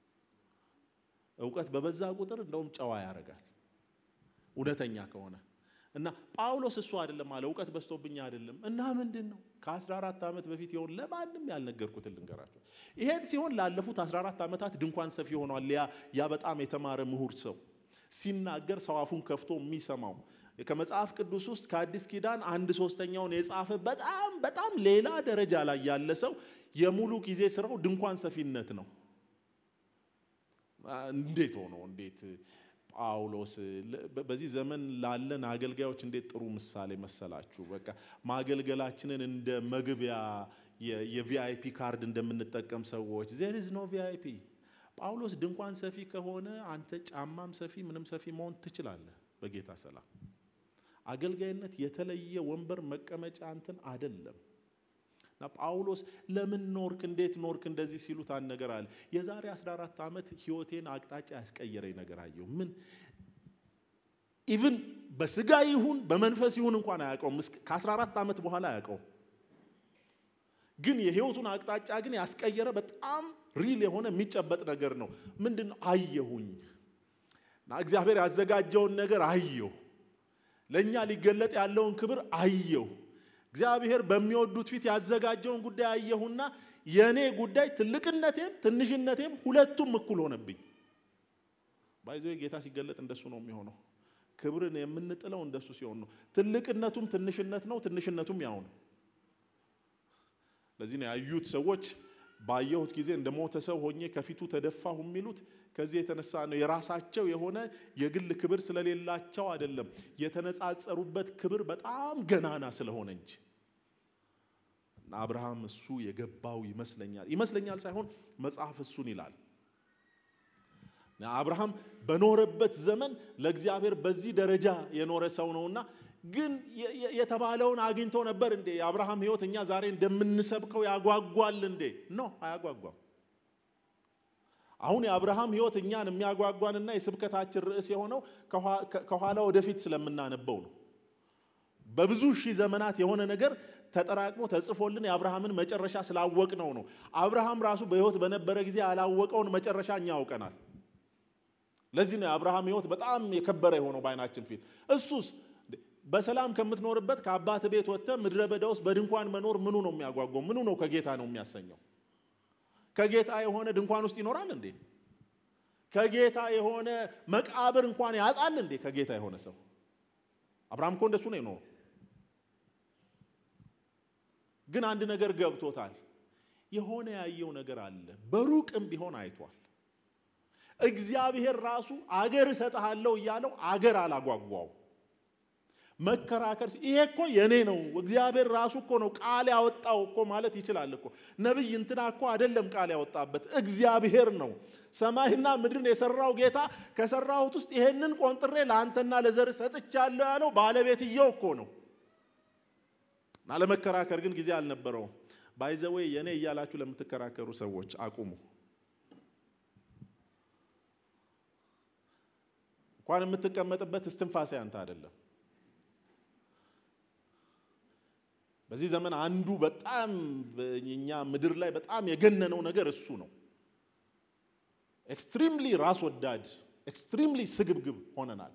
እውቀት በበዛ ቁጥር እንደውም ጨዋ ያደርጋል እውነተኛ ከሆነ እና ጳውሎስ እሱ አይደለም አለ እውቀት በዝቶብኝ አይደለም እና ምንድን ነው ከ14 ዓመት በፊት የሆን ለማንም ያልነገርኩትን ልንገራቸው ይሄን ሲሆን ላለፉት 14 ዓመታት ድንኳን ሰፊ ሆኗል ያ ያ በጣም የተማረ ምሁር ሰው ሲናገር ሰው አፉን ከፍቶ የሚሰማው ከመጽሐፍ ቅዱስ ውስጥ ከአዲስ ኪዳን አንድ ሶስተኛውን የጻፈ በጣም በጣም ሌላ ደረጃ ላይ ያለ ሰው የሙሉ ጊዜ ስራው ድንኳን ሰፊነት ነው እንዴት ሆኖ እንዴት ጳውሎስ በዚህ ዘመን ላለን አገልጋዮች እንዴት ጥሩ ምሳሌ መሰላችሁ። በቃ ማገልገላችንን እንደ መግቢያ የቪአይፒ ካርድ እንደምንጠቀም ሰዎች ዜር ኢዝ ኖ ቪአይፒ። ጳውሎስ ድንኳን ሰፊ ከሆነ አንተ ጫማም ሰፊ ምንም ሰፊ መሆን ትችላለህ በጌታ ሰላም። አገልጋይነት የተለየ ወንበር መቀመጫ እንትን አይደለም። እና ጳውሎስ ለምን ኖርክ እንዴት ኖርክ እንደዚህ ሲሉት አንድ ነገር አለ። የዛሬ 14 ዓመት ህይወቴን አቅጣጫ ያስቀየረኝ ነገር አየሁ። ምን ኢቭን በስጋ ይሁን በመንፈስ ይሁን እንኳን አያውቀውም። ከ14 ዓመት በኋላ አያውቀውም። ግን የህይወቱን አቅጣጫ ግን ያስቀየረ በጣም ሪል የሆነ የሚጨበጥ ነገር ነው። ምንድን ነው አየሁኝ እና እግዚአብሔር ያዘጋጀውን ነገር አየሁ። ለእኛ ሊገለጥ ያለውን ክብር አየሁ። እግዚአብሔር በሚወዱት ፊት ያዘጋጀውን ጉዳይ አየሁና የእኔ ጉዳይ ትልቅነቴም ትንሽነቴም ሁለቱም እኩል ሆነብኝ። ባይዞ ጌታ ሲገለጥ እንደሱ ነው የሚሆነው። ክብርን የምንጥለው እንደሱ ሲሆን ነው። ትልቅነቱም ትንሽነት ነው፣ ትንሽነቱም ያው ነው። ለዚህ ነው ያዩት ሰዎች ባየሁት ጊዜ እንደ ሞተ ሰው ሆኜ ከፊቱ ተደፋሁ የሚሉት ከዚህ የተነሳ ነው። የራሳቸው የሆነ የግል ክብር ስለሌላቸው አይደለም፣ የተነጻጸሩበት ክብር በጣም ገናና ስለሆነ እንጂ። አብርሃም እሱ የገባው ይመስለኛል ይመስለኛል ሳይሆን መጽሐፍ እሱን ይላል። አብርሃም በኖረበት ዘመን ለእግዚአብሔር በዚህ ደረጃ የኖረ ሰው ነውና ግን የተባለውን አግኝቶ ነበር እንዴ? የአብርሃም ሕይወት እኛ ዛሬ እንደምንሰብከው ያጓጓል እንዴ? ኖ አያጓጓም። አሁን የአብርሃም ሕይወት እኛን የሚያጓጓንና የስብከታችን ርዕስ የሆነው ከኋላ ወደፊት ስለምናነበው ነው። በብዙ ሺህ ዘመናት የሆነ ነገር ተጠራቅሞ ተጽፎልን የአብርሃምን መጨረሻ ስላወቅነው ነው። አብርሃም ራሱ በሕይወት በነበረ ጊዜ ያላወቀውን መጨረሻ እኛ ያውቀናል። ለዚህ ነው የአብርሃም ሕይወት በጣም የከበረ የሆነው በዓይናችን ፊት። እሱስ በሰላም ከምትኖርበት ከአባት ቤት ወጥተህ ምድረ በዳ ውስጥ በድንኳን መኖር ምኑ ነው የሚያጓጓው? ምኑ ነው ከጌታ ነው የሚያሰኘው? ከጌታ የሆነ ድንኳን ውስጥ ይኖራል እንዴ? ከጌታ የሆነ መቃብር እንኳን ያጣል እንዴ? ከጌታ የሆነ ሰው አብርሃም እኮ እንደሱ ነው የኖረው። ግን አንድ ነገር ገብቶታል። የሆነ ያየው ነገር አለ። በሩቅም ቢሆን አይቷል። እግዚአብሔር ራሱ አገር እሰጥሃለሁ እያለው አገር አላጓጓው መከራከር ይሄ እኮ የኔ ነው፣ እግዚአብሔር ራሱ እኮ ነው ቃል ያወጣው እኮ ማለት ይችላል እኮ። ነቢይ እንትና እኮ አይደለም ቃል ያወጣበት እግዚአብሔር ነው። ሰማይና ምድርን የሰራው ጌታ ከሰራሁት ውስጥ ይሄንን ቆንጥሬ ለአንተና ለዘር ሰጥቻለሁ ያለው ባለቤትየው እኮ ነው። እና ለመከራከር ግን ጊዜ አልነበረውም። ባይዘዌ የኔ እያላችሁ ለምትከራከሩ ሰዎች አቁሙ። እንኳን የምትቀመጥበት እስትንፋሴ አንተ አይደለም። በዚህ ዘመን አንዱ በጣም እኛ ምድር ላይ በጣም የገነነው ነገር እሱ ነው። ኤክስትሪምሊ ራስ ወዳድ፣ ኤክስትሪምሊ ስግብግብ ሆነናል።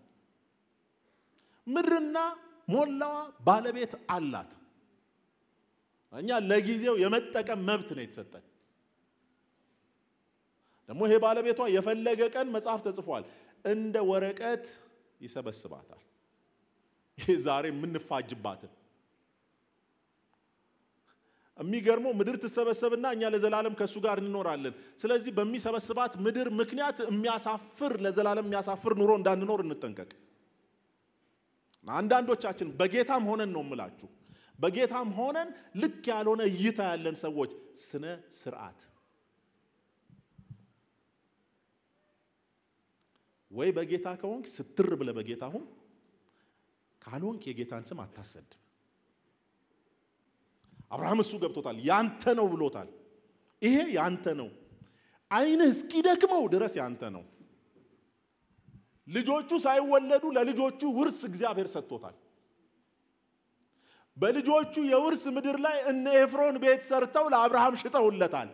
ምድርና ሞላዋ ባለቤት አላት። እኛ ለጊዜው የመጠቀም መብት ነው የተሰጠን። ደግሞ ይሄ ባለቤቷ የፈለገ ቀን መጽሐፍ ተጽፏል፣ እንደ ወረቀት ይሰበስባታል። ይሄ ዛሬ የምንፋጅባትን የሚገርመው ምድር ትሰበሰብና እኛ ለዘላለም ከእሱ ጋር እንኖራለን። ስለዚህ በሚሰበስባት ምድር ምክንያት የሚያሳፍር ለዘላለም የሚያሳፍር ኑሮ እንዳንኖር እንጠንቀቅ። አንዳንዶቻችን በጌታም ሆነን ነው የምላችሁ፣ በጌታም ሆነን ልክ ያልሆነ እይታ ያለን ሰዎች ስነ ስርዓት ወይ በጌታ ከሆንክ ስትር ብለህ በጌታ ሁን፣ ካልሆንክ የጌታን ስም አታሰድም። አብርሃም እሱ ገብቶታል። ያንተ ነው ብሎታል። ይሄ ያንተ ነው፣ ዓይንህ እስኪደክመው ድረስ ያንተ ነው። ልጆቹ ሳይወለዱ ለልጆቹ ውርስ እግዚአብሔር ሰጥቶታል። በልጆቹ የውርስ ምድር ላይ እነ ኤፍሮን ቤት ሰርተው ለአብርሃም ሽጠውለታል።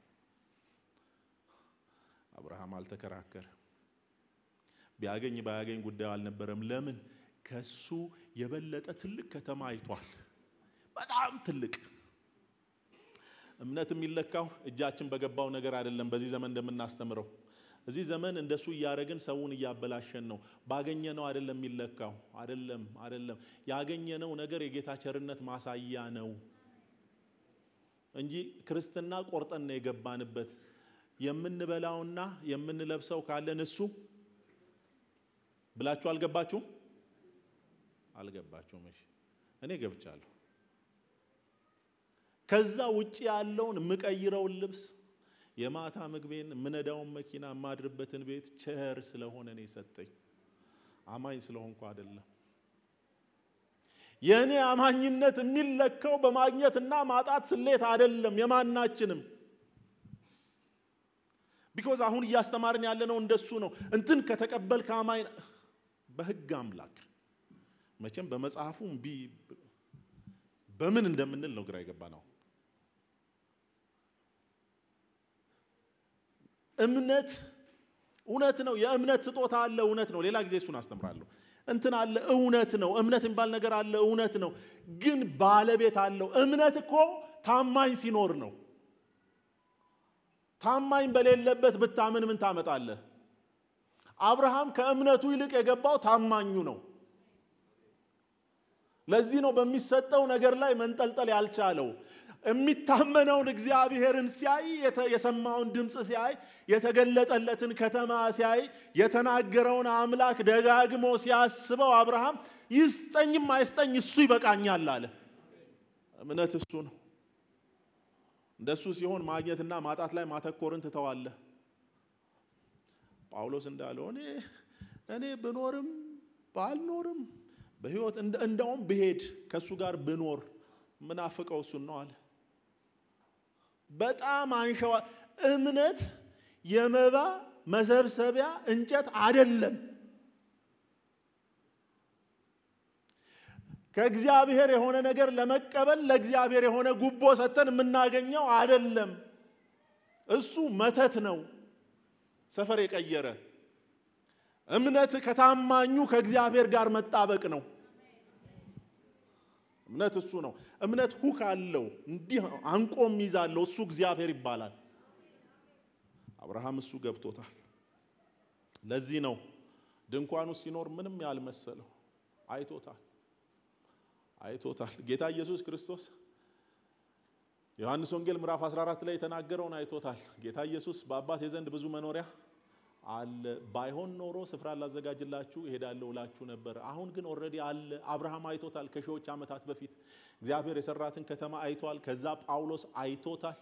አብርሃም አልተከራከረ። ቢያገኝ ባያገኝ ጉዳዩ አልነበረም። ለምን? ከሱ የበለጠ ትልቅ ከተማ አይቷል። በጣም ትልቅ። እምነት የሚለካው እጃችን በገባው ነገር አይደለም። በዚህ ዘመን እንደምናስተምረው እዚህ ዘመን እንደሱ እያደረግን ሰውን እያበላሸን ነው። ባገኘነው አይደለም የሚለካው። አይደለም አይደለም። ያገኘነው ነገር የጌታ ቸርነት ማሳያ ነው እንጂ ክርስትና ቆርጠን ነው የገባንበት። የምንበላውና የምንለብሰው ካለን እሱ ብላችሁ አልገባችሁም? አልገባችሁም? እሺ እኔ ገብቻለሁ። ከዛ ውጭ ያለውን የምቀይረውን ልብስ የማታ ምግቤን የምነዳውን መኪና የማድርበትን ቤት ቸር ስለሆነ ነው የሰጠኝ። አማኝ ስለሆንኩ አይደለም። የእኔ አማኝነት የሚለካው በማግኘትና ማጣት ስሌት አይደለም የማናችንም። ቢኮዝ አሁን እያስተማርን ያለነው እንደሱ ነው። እንትን ከተቀበልክ አማኝ በህግ አምላክ መቼም በመጽሐፉ እምቢ በምን እንደምንል ነው ግራ የገባ ነው። እምነት እውነት ነው። የእምነት ስጦታ አለ፣ እውነት ነው። ሌላ ጊዜ እሱን አስተምራለሁ። እንትን አለ፣ እውነት ነው። እምነት የሚባል ነገር አለ፣ እውነት ነው። ግን ባለቤት አለው። እምነት እኮ ታማኝ ሲኖር ነው። ታማኝ በሌለበት ብታምን ምን ታመጣለህ? አብርሃም ከእምነቱ ይልቅ የገባው ታማኙ ነው። ለዚህ ነው በሚሰጠው ነገር ላይ መንጠልጠል ያልቻለው። የሚታመነውን እግዚአብሔርን ሲያይ የሰማውን ድምፅ ሲያይ የተገለጠለትን ከተማ ሲያይ የተናገረውን አምላክ ደጋግሞ ሲያስበው አብርሃም ይስጠኝም አይስጠኝ እሱ ይበቃኛል አለ። እምነት እሱ ነው። እንደሱ ሲሆን ማግኘትና ማጣት ላይ ማተኮርን ትተዋለህ። ጳውሎስ እንዳለው እኔ እኔ ብኖርም ባልኖርም በህይወት እንደውም ብሄድ ከእሱ ጋር ብኖር ምናፍቀው እሱን ነው አለ። በጣም አንሸዋ እምነት የመባ መሰብሰቢያ እንጨት አይደለም። ከእግዚአብሔር የሆነ ነገር ለመቀበል ለእግዚአብሔር የሆነ ጉቦ ሰጥተን የምናገኘው አይደለም። እሱ መተት ነው፣ ሰፈር የቀየረ እምነት ከታማኙ ከእግዚአብሔር ጋር መጣበቅ ነው። እምነት እሱ ነው። እምነት ሁክ አለው፣ እንዲህ አንቆ ይዛለው። እሱ እግዚአብሔር ይባላል። አብርሃም እሱ ገብቶታል። ለዚህ ነው ድንኳኑ ሲኖር ምንም ያልመሰለው። አይቶታል፣ አይቶታል። ጌታ ኢየሱስ ክርስቶስ ዮሐንስ ወንጌል ምዕራፍ 14 ላይ የተናገረውን አይቶታል። ጌታ ኢየሱስ በአባቴ ዘንድ ብዙ መኖሪያ አለ ባይሆን ኖሮ ስፍራ ላዘጋጅላችሁ እሄዳለሁ እላችሁ ነበር። አሁን ግን ኦልሬዲ አለ። አብርሃም አይቶታል። ከሺዎች ዓመታት በፊት እግዚአብሔር የሰራትን ከተማ አይቷል። ከዛ ጳውሎስ አይቶታል።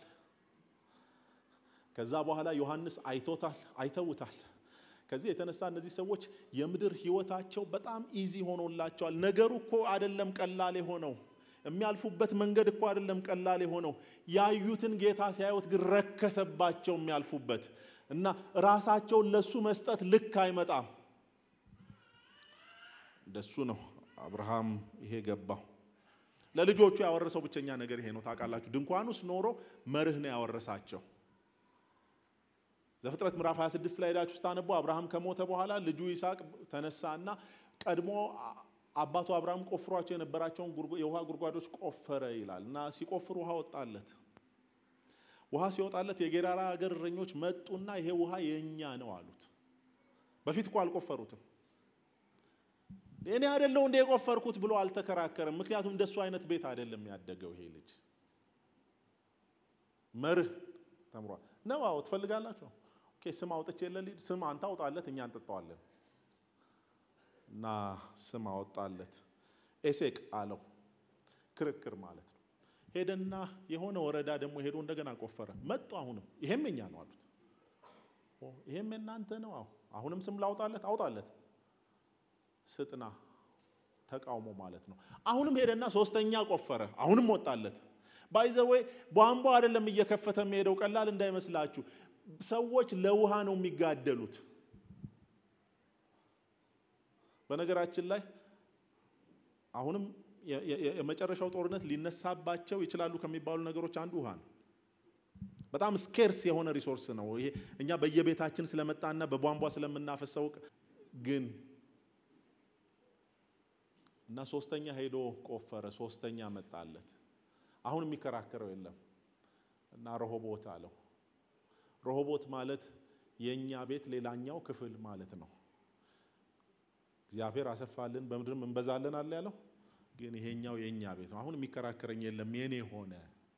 ከዛ በኋላ ዮሐንስ አይቶታል፣ አይተውታል። ከዚህ የተነሳ እነዚህ ሰዎች የምድር ህይወታቸው በጣም ኢዚ ሆኖላቸዋል። ነገሩ እኮ አይደለም ቀላል የሆነው የሚያልፉበት መንገድ እኮ አይደለም ቀላል የሆነው። ያዩትን ጌታ ሲያዩት ግን ረከሰባቸው የሚያልፉበት እና ራሳቸውን ለሱ መስጠት ልክ አይመጣም። እንደሱ ነው አብርሃም ይሄ ገባው። ለልጆቹ ያወረሰው ብቸኛ ነገር ይሄ ነው። ታውቃላችሁ፣ ድንኳን ውስጥ ኖሮ መርህ ነው ያወረሳቸው። ዘፍጥረት ምዕራፍ 26 ላይ ሄዳችሁ ስታነቡ አብርሃም ከሞተ በኋላ ልጁ ይስሐቅ ተነሳና ቀድሞ አባቱ አብርሃም ቆፍሯቸው የነበራቸውን የውሃ ጉድጓዶች ቆፈረ ይላል እና ሲቆፍር ውሃ ወጣለት። ውሃ ሲወጣለት የጌራራ ሀገር እረኞች መጡና ይሄ ውሃ የእኛ ነው አሉት። በፊት እኮ አልቆፈሩትም። እኔ አይደለው እንደ የቆፈርኩት ብሎ አልተከራከረም። ምክንያቱም እንደሱ አይነት ቤት አይደለም ያደገው ይሄ ልጅ። መርህ ተምሯል ነው። አዎ ትፈልጋላችሁ? ኦኬ ስም አውጥቼ ለሊድ ስም አንተ አውጣለት፣ እኛ እንጠጣዋለን። እና ስም አወጣለት። ኤሴቅ አለው። ክርክር ማለት ነው። ሄደና የሆነ ወረዳ ደግሞ ሄዶ እንደገና ቆፈረ። መጡ። አሁንም ይሄም የኛ ነው አሉት። ይሄም የእናንተ ነው። አዎ አሁንም ስም ላውጣለት፣ አውጣለት፣ ስጥና ተቃውሞ ማለት ነው። አሁንም ሄደና ሶስተኛ ቆፈረ፣ አሁንም ወጣለት። ባይዘወይ ቧንቧ አይደለም እየከፈተ የሚሄደው፣ ቀላል እንዳይመስላችሁ። ሰዎች ለውሃ ነው የሚጋደሉት። በነገራችን ላይ አሁንም የመጨረሻው ጦርነት ሊነሳባቸው ይችላሉ ከሚባሉ ነገሮች አንዱ ውሃ ነው። በጣም ስኬርስ የሆነ ሪሶርስ ነው ይሄ። እኛ በየቤታችን ስለመጣና በቧንቧ ስለምናፈሰው ግን እና ሶስተኛ ሄዶ ቆፈረ፣ ሶስተኛ መጣለት። አሁን የሚከራከረው የለም እና ረሆቦት አለው። ረሆቦት ማለት የእኛ ቤት ሌላኛው ክፍል ማለት ነው። እግዚአብሔር አሰፋልን በምድርም እንበዛለን አለ ያለው፣ ግን ይሄኛው የእኛ ቤት ነው። አሁን የሚከራከረኝ የለም የኔ ሆነ።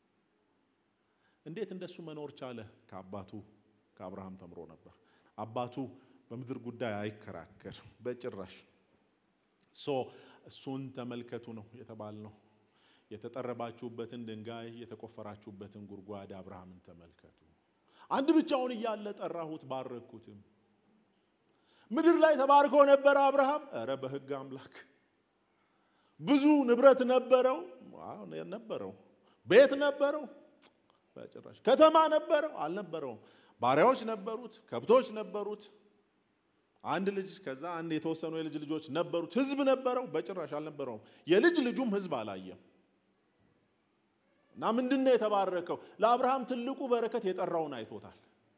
እንዴት እንደሱ መኖር ቻለ? ከአባቱ ከአብርሃም ተምሮ ነበር። አባቱ በምድር ጉዳይ አይከራከር በጭራሽ። ሶ እሱን ተመልከቱ ነው የተባልነው። የተጠረባችሁበትን ድንጋይ የተቆፈራችሁበትን ጉድጓድ አብርሃምን ተመልከቱ። አንድ ብቻውን እያለ ጠራሁት፣ ባረኩትም። ምድር ላይ ተባርኮ ነበረ አብርሃም። እረ በሕግ አምላክ ብዙ ንብረት ነበረው ነበረው፣ ቤት ነበረው በጭራሽ ከተማ ነበረው አልነበረውም። ባሪያዎች ነበሩት፣ ከብቶች ነበሩት፣ አንድ ልጅ ከዛ አንድ የተወሰኑ የልጅ ልጆች ነበሩት። ህዝብ ነበረው በጭራሽ አልነበረውም። የልጅ ልጁም ህዝብ አላየም። እና ምንድን ነው የተባረከው? ለአብርሃም ትልቁ በረከት የጠራውን አይቶታል።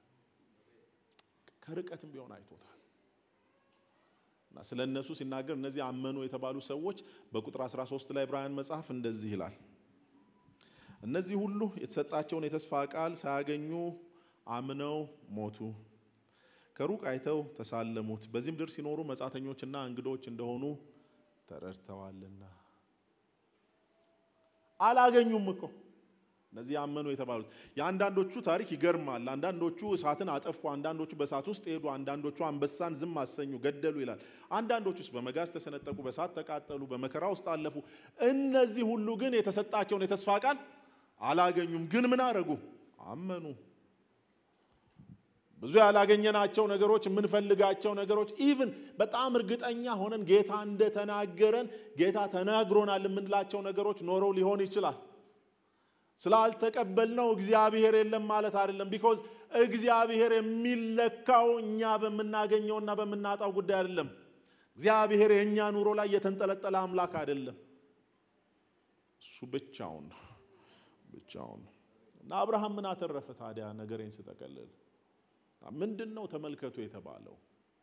ከርቀትም ቢሆን አይቶታል። እና ስለ እነሱ ሲናገር እነዚህ አመኑ የተባሉ ሰዎች በቁጥር 13 ላይ ዕብራውያን መጽሐፍ እንደዚህ ይላል እነዚህ ሁሉ የተሰጣቸውን የተስፋ ቃል ሳያገኙ አምነው ሞቱ። ከሩቅ አይተው ተሳለሙት፣ በዚህ ምድር ሲኖሩ መጻተኞችና እንግዶች እንደሆኑ ተረድተዋልና። አላገኙም እኮ እነዚህ አመኑ የተባሉት። የአንዳንዶቹ ታሪክ ይገርማል። አንዳንዶቹ እሳትን አጠፉ፣ አንዳንዶቹ በእሳት ውስጥ ሄዱ፣ አንዳንዶቹ አንበሳን ዝም አሰኙ፣ ገደሉ ይላል። አንዳንዶቹስ በመጋዝ ተሰነጠቁ፣ በእሳት ተቃጠሉ፣ በመከራ ውስጥ አለፉ። እነዚህ ሁሉ ግን የተሰጣቸውን የተስፋ ቃል አላገኙም። ግን ምን አረጉ? አመኑ። ብዙ ያላገኘናቸው ነገሮች፣ የምንፈልጋቸው ነገሮች ኢቭን በጣም እርግጠኛ ሆነን ጌታ እንደተናገረን ጌታ ተናግሮናል የምንላቸው ነገሮች ኖረው ሊሆን ይችላል። ስላልተቀበልነው እግዚአብሔር የለም ማለት አይደለም። ቢኮዝ እግዚአብሔር የሚለካው እኛ በምናገኘውና በምናጣው ጉዳይ አይደለም። እግዚአብሔር የእኛ ኑሮ ላይ የተንጠለጠለ አምላክ አይደለም። እሱ ብቻውን ነው ብቻውን ነው። እና አብርሃም ምን አተረፈ ታዲያ? ነገሬን ስጠቀልል ምንድን ነው ተመልከቱ የተባለው?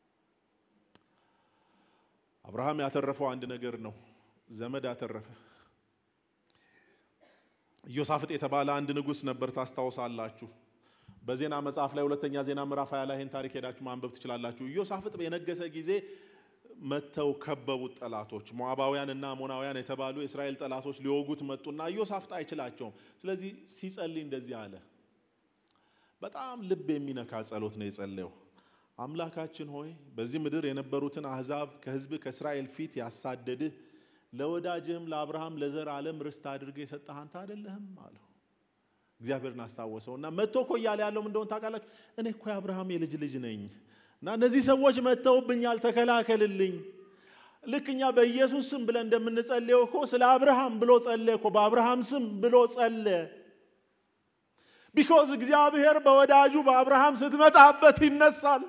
አብርሃም ያተረፈው አንድ ነገር ነው። ዘመድ አተረፈ። ኢዮሳፍጥ የተባለ አንድ ንጉሥ ነበር፣ ታስታውሳላችሁ። በዜና መጽሐፍ ላይ ሁለተኛ ዜና ምዕራፍ ሃያ ላይ ይህን ታሪክ ሄዳችሁ ማንበብ ትችላላችሁ። ኢዮሳፍጥ የነገሰ ጊዜ መጥተው ከበቡት ጠላቶች፣ ሞዓባውያን እና አሞናውያን የተባሉ የእስራኤል ጠላቶች ሊወጉት መጡና ኢዮሳፍጥ አይችላቸውም። ስለዚህ ሲጸልይ እንደዚህ አለ። በጣም ልብ የሚነካ ጸሎት ነው የጸለየው። አምላካችን ሆይ በዚህ ምድር የነበሩትን አሕዛብ ከሕዝብ ከእስራኤል ፊት ያሳደድህ ለወዳጅህም ለአብርሃም ለዘር ዓለም ርስት አድርገህ የሰጠህ አንተ አይደለህም አለው። እግዚአብሔርን አስታወሰው እና መጥቶ እኮ እያለ ያለው ምን እንደሆነ ታውቃላችሁ? እኔ እኮ የአብርሃም የልጅ ልጅ ነኝ እና እነዚህ ሰዎች መጥተውብኛል፣ ተከላከልልኝ። ልክ እኛ በኢየሱስ ስም ብለን እንደምንጸልየው እኮ ስለ አብርሃም ብሎ ጸለየ እኮ በአብርሃም ስም ብሎ ጸለየ። ቢኮዝ እግዚአብሔር በወዳጁ በአብርሃም ስትመጣበት ይነሳል።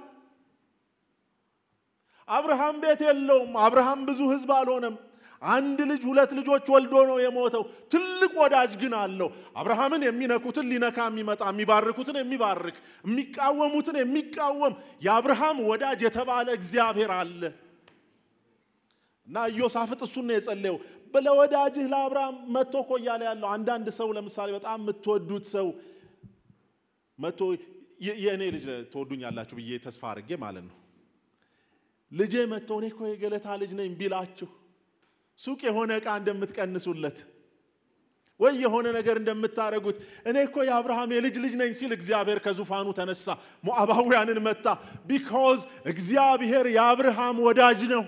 አብርሃም ቤት የለውም። አብርሃም ብዙ ሕዝብ አልሆነም። አንድ ልጅ ሁለት ልጆች ወልዶ ነው የሞተው። ትልቅ ወዳጅ ግን አለው። አብርሃምን የሚነኩትን ሊነካ የሚመጣ የሚባርኩትን የሚባርክ የሚቃወሙትን የሚቃወም የአብርሃም ወዳጅ የተባለ እግዚአብሔር አለ እና ኢዮሳፍጥ እሱን ነው የጸለየው። ለወዳጅህ ለአብርሃም መጥቶ እኮ እያለ ያለው አንዳንድ ሰው ለምሳሌ በጣም የምትወዱት ሰው መጥቶ የእኔ ልጅ ትወዱኛላችሁ ብዬ ተስፋ አድርጌ ማለት ነው ልጄ መጥቶ እኔ እኮ የገለታ ልጅ ነኝ ቢላችሁ ሱቅ የሆነ ዕቃ እንደምትቀንሱለት ወይ የሆነ ነገር እንደምታደርጉት እኔ እኮ የአብርሃም የልጅ ልጅ ነኝ ሲል እግዚአብሔር ከዙፋኑ ተነሳ፣ ሞዓባውያንን መታ። ቢኮዝ እግዚአብሔር የአብርሃም ወዳጅ ነው።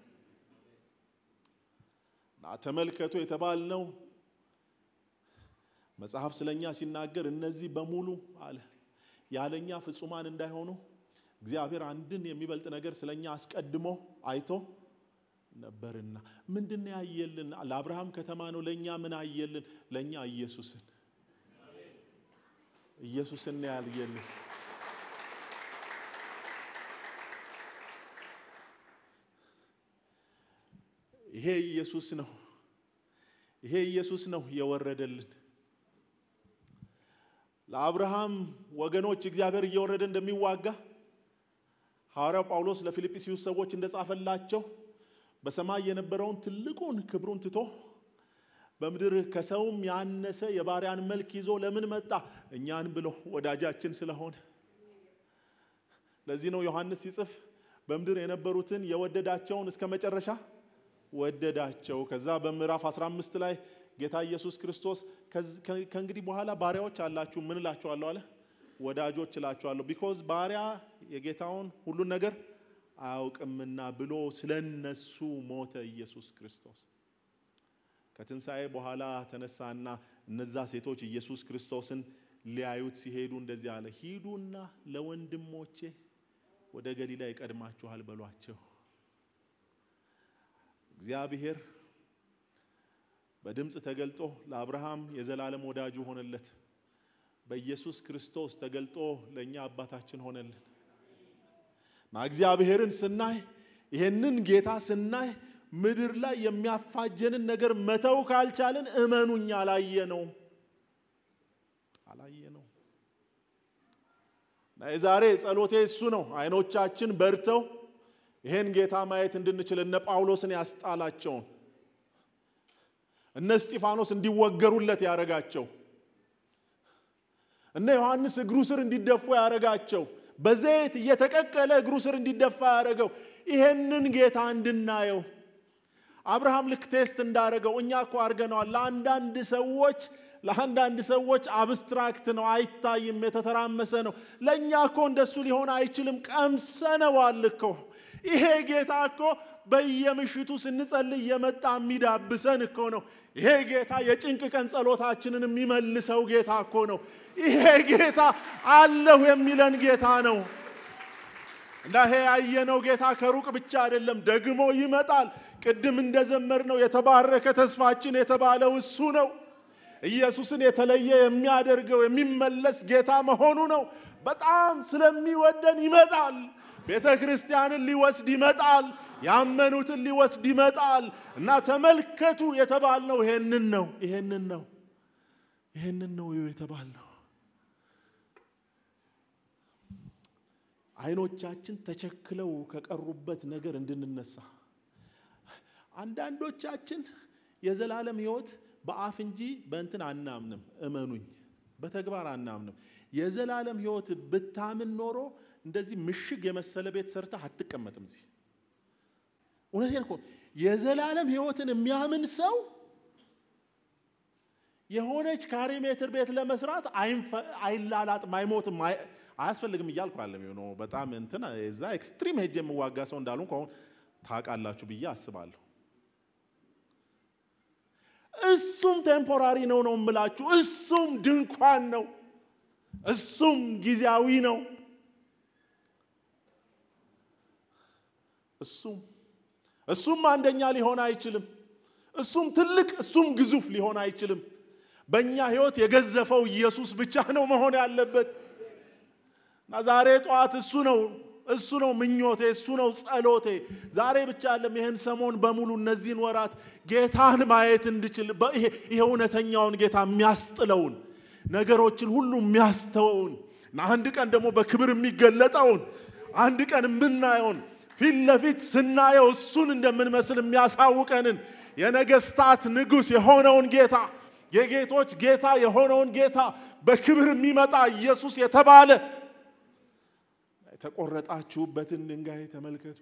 ተመልከቱ የተባልነው መጽሐፍ ስለኛ ሲናገር እነዚህ በሙሉ አለ ያለኛ ፍጹማን እንዳይሆኑ እግዚአብሔር አንድን የሚበልጥ ነገር ስለኛ አስቀድሞ አይቶ ነበርና ምንድን ነው ያየልን? ለአብርሃም ከተማ ነው። ለእኛ ምን አየልን? ለእኛ ኢየሱስን ኢየሱስን ነው ያልየልን። ይሄ ኢየሱስ ነው። ይሄ ኢየሱስ ነው የወረደልን። ለአብርሃም ወገኖች እግዚአብሔር እየወረደ እንደሚዋጋ ሐዋርያው ጳውሎስ ለፊልጵስዩስ ሰዎች እንደጻፈላቸው በሰማይ የነበረውን ትልቁን ክብሩን ትቶ በምድር ከሰውም ያነሰ የባሪያን መልክ ይዞ ለምን መጣ? እኛን ብሎ ወዳጃችን ስለሆነ። ለዚህ ነው ዮሐንስ ሲጽፍ በምድር የነበሩትን የወደዳቸውን እስከ መጨረሻ ወደዳቸው። ከዛ በምዕራፍ 15 ላይ ጌታ ኢየሱስ ክርስቶስ ከእንግዲህ በኋላ ባሪያዎች አላችሁ ምን እላችኋለሁ አለ? ወዳጆች እላችኋለሁ። ቢኮዝ ባሪያ የጌታውን ሁሉን ነገር አያውቅምና ብሎ ስለነሱ ሞተ ኢየሱስ ክርስቶስ። ከትንሣኤ በኋላ ተነሳና እነዛ ሴቶች ኢየሱስ ክርስቶስን ሊያዩት ሲሄዱ እንደዚህ አለ፣ ሂዱና ለወንድሞቼ ወደ ገሊላ ይቀድማችኋል በሏቸው። እግዚአብሔር በድምፅ ተገልጦ ለአብርሃም የዘላለም ወዳጁ ሆነለት። በኢየሱስ ክርስቶስ ተገልጦ ለእኛ አባታችን ሆነልን እና እግዚአብሔርን ስናይ ይሄንን ጌታ ስናይ ምድር ላይ የሚያፋጀንን ነገር መተው ካልቻልን እመኑኝ አላየ ነው አላየ ነው። እና የዛሬ ጸሎቴ እሱ ነው። አይኖቻችን በርተው ይሄን ጌታ ማየት እንድንችል እነ ጳውሎስን ያስጣላቸውን እነ እስጢፋኖስ እንዲወገሩለት ያደረጋቸው እነ ዮሐንስ እግሩ ስር እንዲደፉ ያደረጋቸው በዘይት እየተቀቀለ እግሩ ስር እንዲደፋ ያደረገው ይሄንን ጌታ እንድናየው አብርሃም ልክ ቴስት እንዳደረገው እኛ እኮ አድርገነዋል። ለአንዳንድ ሰዎች ለአንዳንድ ሰዎች አብስትራክት ነው፣ አይታይም፣ የተተራመሰ ነው። ለእኛ እኮ እንደሱ ሊሆን አይችልም። ቀምሰነዋል እኮ ይሄ ጌታ እኮ በየምሽቱ ስንጸልይ የመጣ የሚዳብሰን እኮ ነው። ይሄ ጌታ የጭንቅ ቀን ጸሎታችንን የሚመልሰው ጌታ እኮ ነው። ይሄ ጌታ አለሁ የሚለን ጌታ ነው። እና ይሄ ያየነው ጌታ ከሩቅ ብቻ አይደለም፣ ደግሞ ይመጣል። ቅድም እንደዘመርነው የተባረከ ተስፋችን የተባለው እሱ ነው። ኢየሱስን የተለየ የሚያደርገው የሚመለስ ጌታ መሆኑ ነው። በጣም ስለሚወደን ይመጣል። ቤተ ክርስቲያንን ሊወስድ ይመጣል። ያመኑትን ሊወስድ ይመጣል። እና ተመልከቱ የተባልነው ይሄንን ነው። ይሄንን ነው። ይሄንን ነው የተባልነው። አይኖቻችን ተቸክለው ከቀሩበት ነገር እንድንነሳ አንዳንዶቻችን የዘላለም ሕይወት በአፍ እንጂ በእንትን አናምንም። እመኑኝ፣ በተግባር አናምንም። የዘላለም ሕይወት ብታምን ኖሮ እንደዚህ ምሽግ የመሰለ ቤት ሰርተህ አትቀመጥም እዚህ። እውነቴን እኮ የዘላለም ሕይወትን የሚያምን ሰው የሆነች ካሬ ሜትር ቤት ለመስራት አይላላጥም፣ አይሞትም፣ አያስፈልግም እያልኩ አለም ነው። በጣም እንትን እዛ ኤክስትሪም ሄጅ የምዋጋ ሰው እንዳሉ ከሆን ታውቃላችሁ ብዬ አስባለሁ። እሱም ቴምፖራሪ ነው ነው የምላችሁ። እሱም ድንኳን ነው። እሱም ጊዜያዊ ነው። እሱም እሱም አንደኛ ሊሆን አይችልም። እሱም ትልቅ እሱም ግዙፍ ሊሆን አይችልም። በእኛ ህይወት የገዘፈው ኢየሱስ ብቻ ነው መሆን ያለበት እና ዛሬ ጠዋት እሱ ነው እሱ ነው ምኞቴ፣ እሱ ነው ጸሎቴ። ዛሬ ብቻ አለም ይህን ሰሞን በሙሉ እነዚህን ወራት ጌታን ማየት እንድችል ይሄ እውነተኛውን ጌታ የሚያስጥለውን ነገሮችን ሁሉ የሚያስተወውን እና አንድ ቀን ደግሞ በክብር የሚገለጠውን አንድ ቀን የምናየውን ፊት ለፊት ስናየው እሱን እንደምንመስል የሚያሳውቀንን የነገስታት ንጉሥ የሆነውን ጌታ የጌቶች ጌታ የሆነውን ጌታ በክብር የሚመጣ ኢየሱስ የተባለ የተቆረጣችሁበትን ድንጋይ ተመልከቱ።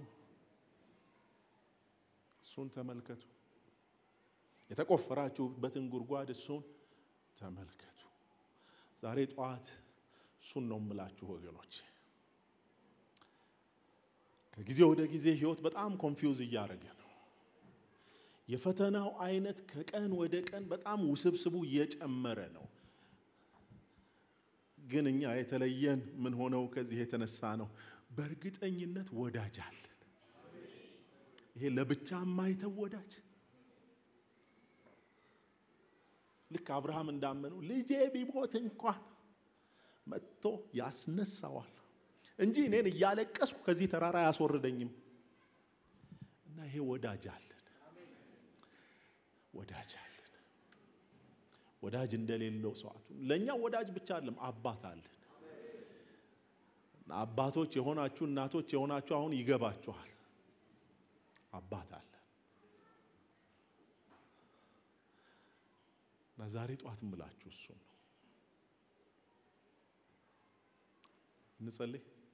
እሱን ተመልከቱ። የተቆፈራችሁበትን ጉድጓድ እሱን ተመልከቱ። ዛሬ ጠዋት እሱን ነው የምላችሁ ወገኖች። ከጊዜ ወደ ጊዜ ህይወት በጣም ኮንፊውዝ እያደረገ ነው። የፈተናው አይነት ከቀን ወደ ቀን በጣም ውስብስቡ እየጨመረ ነው። ግን እኛ የተለየን ምን ሆነው ከዚህ የተነሳ ነው። በእርግጠኝነት ወዳጅ አለን። ይሄ ለብቻ የማይተው ወዳጅ ልክ አብርሃም እንዳመነው ልጄ ቢሞት እንኳን መጥቶ ያስነሳዋል እንጂ እኔን እያለቀስኩ ከዚህ ተራራ አያስወርደኝም። እና ይሄ ወዳጅ አለን፣ ወዳጅ አለን። ወዳጅ እንደሌለው ሰዋቱ ለእኛ ወዳጅ ብቻ አይደለም፣ አባት አለን። አባቶች የሆናችሁ እናቶች የሆናችሁ አሁን ይገባችኋል። አባት አለ እና ዛሬ ጧት እምላችሁ እሱን ነው። እንጸልይ።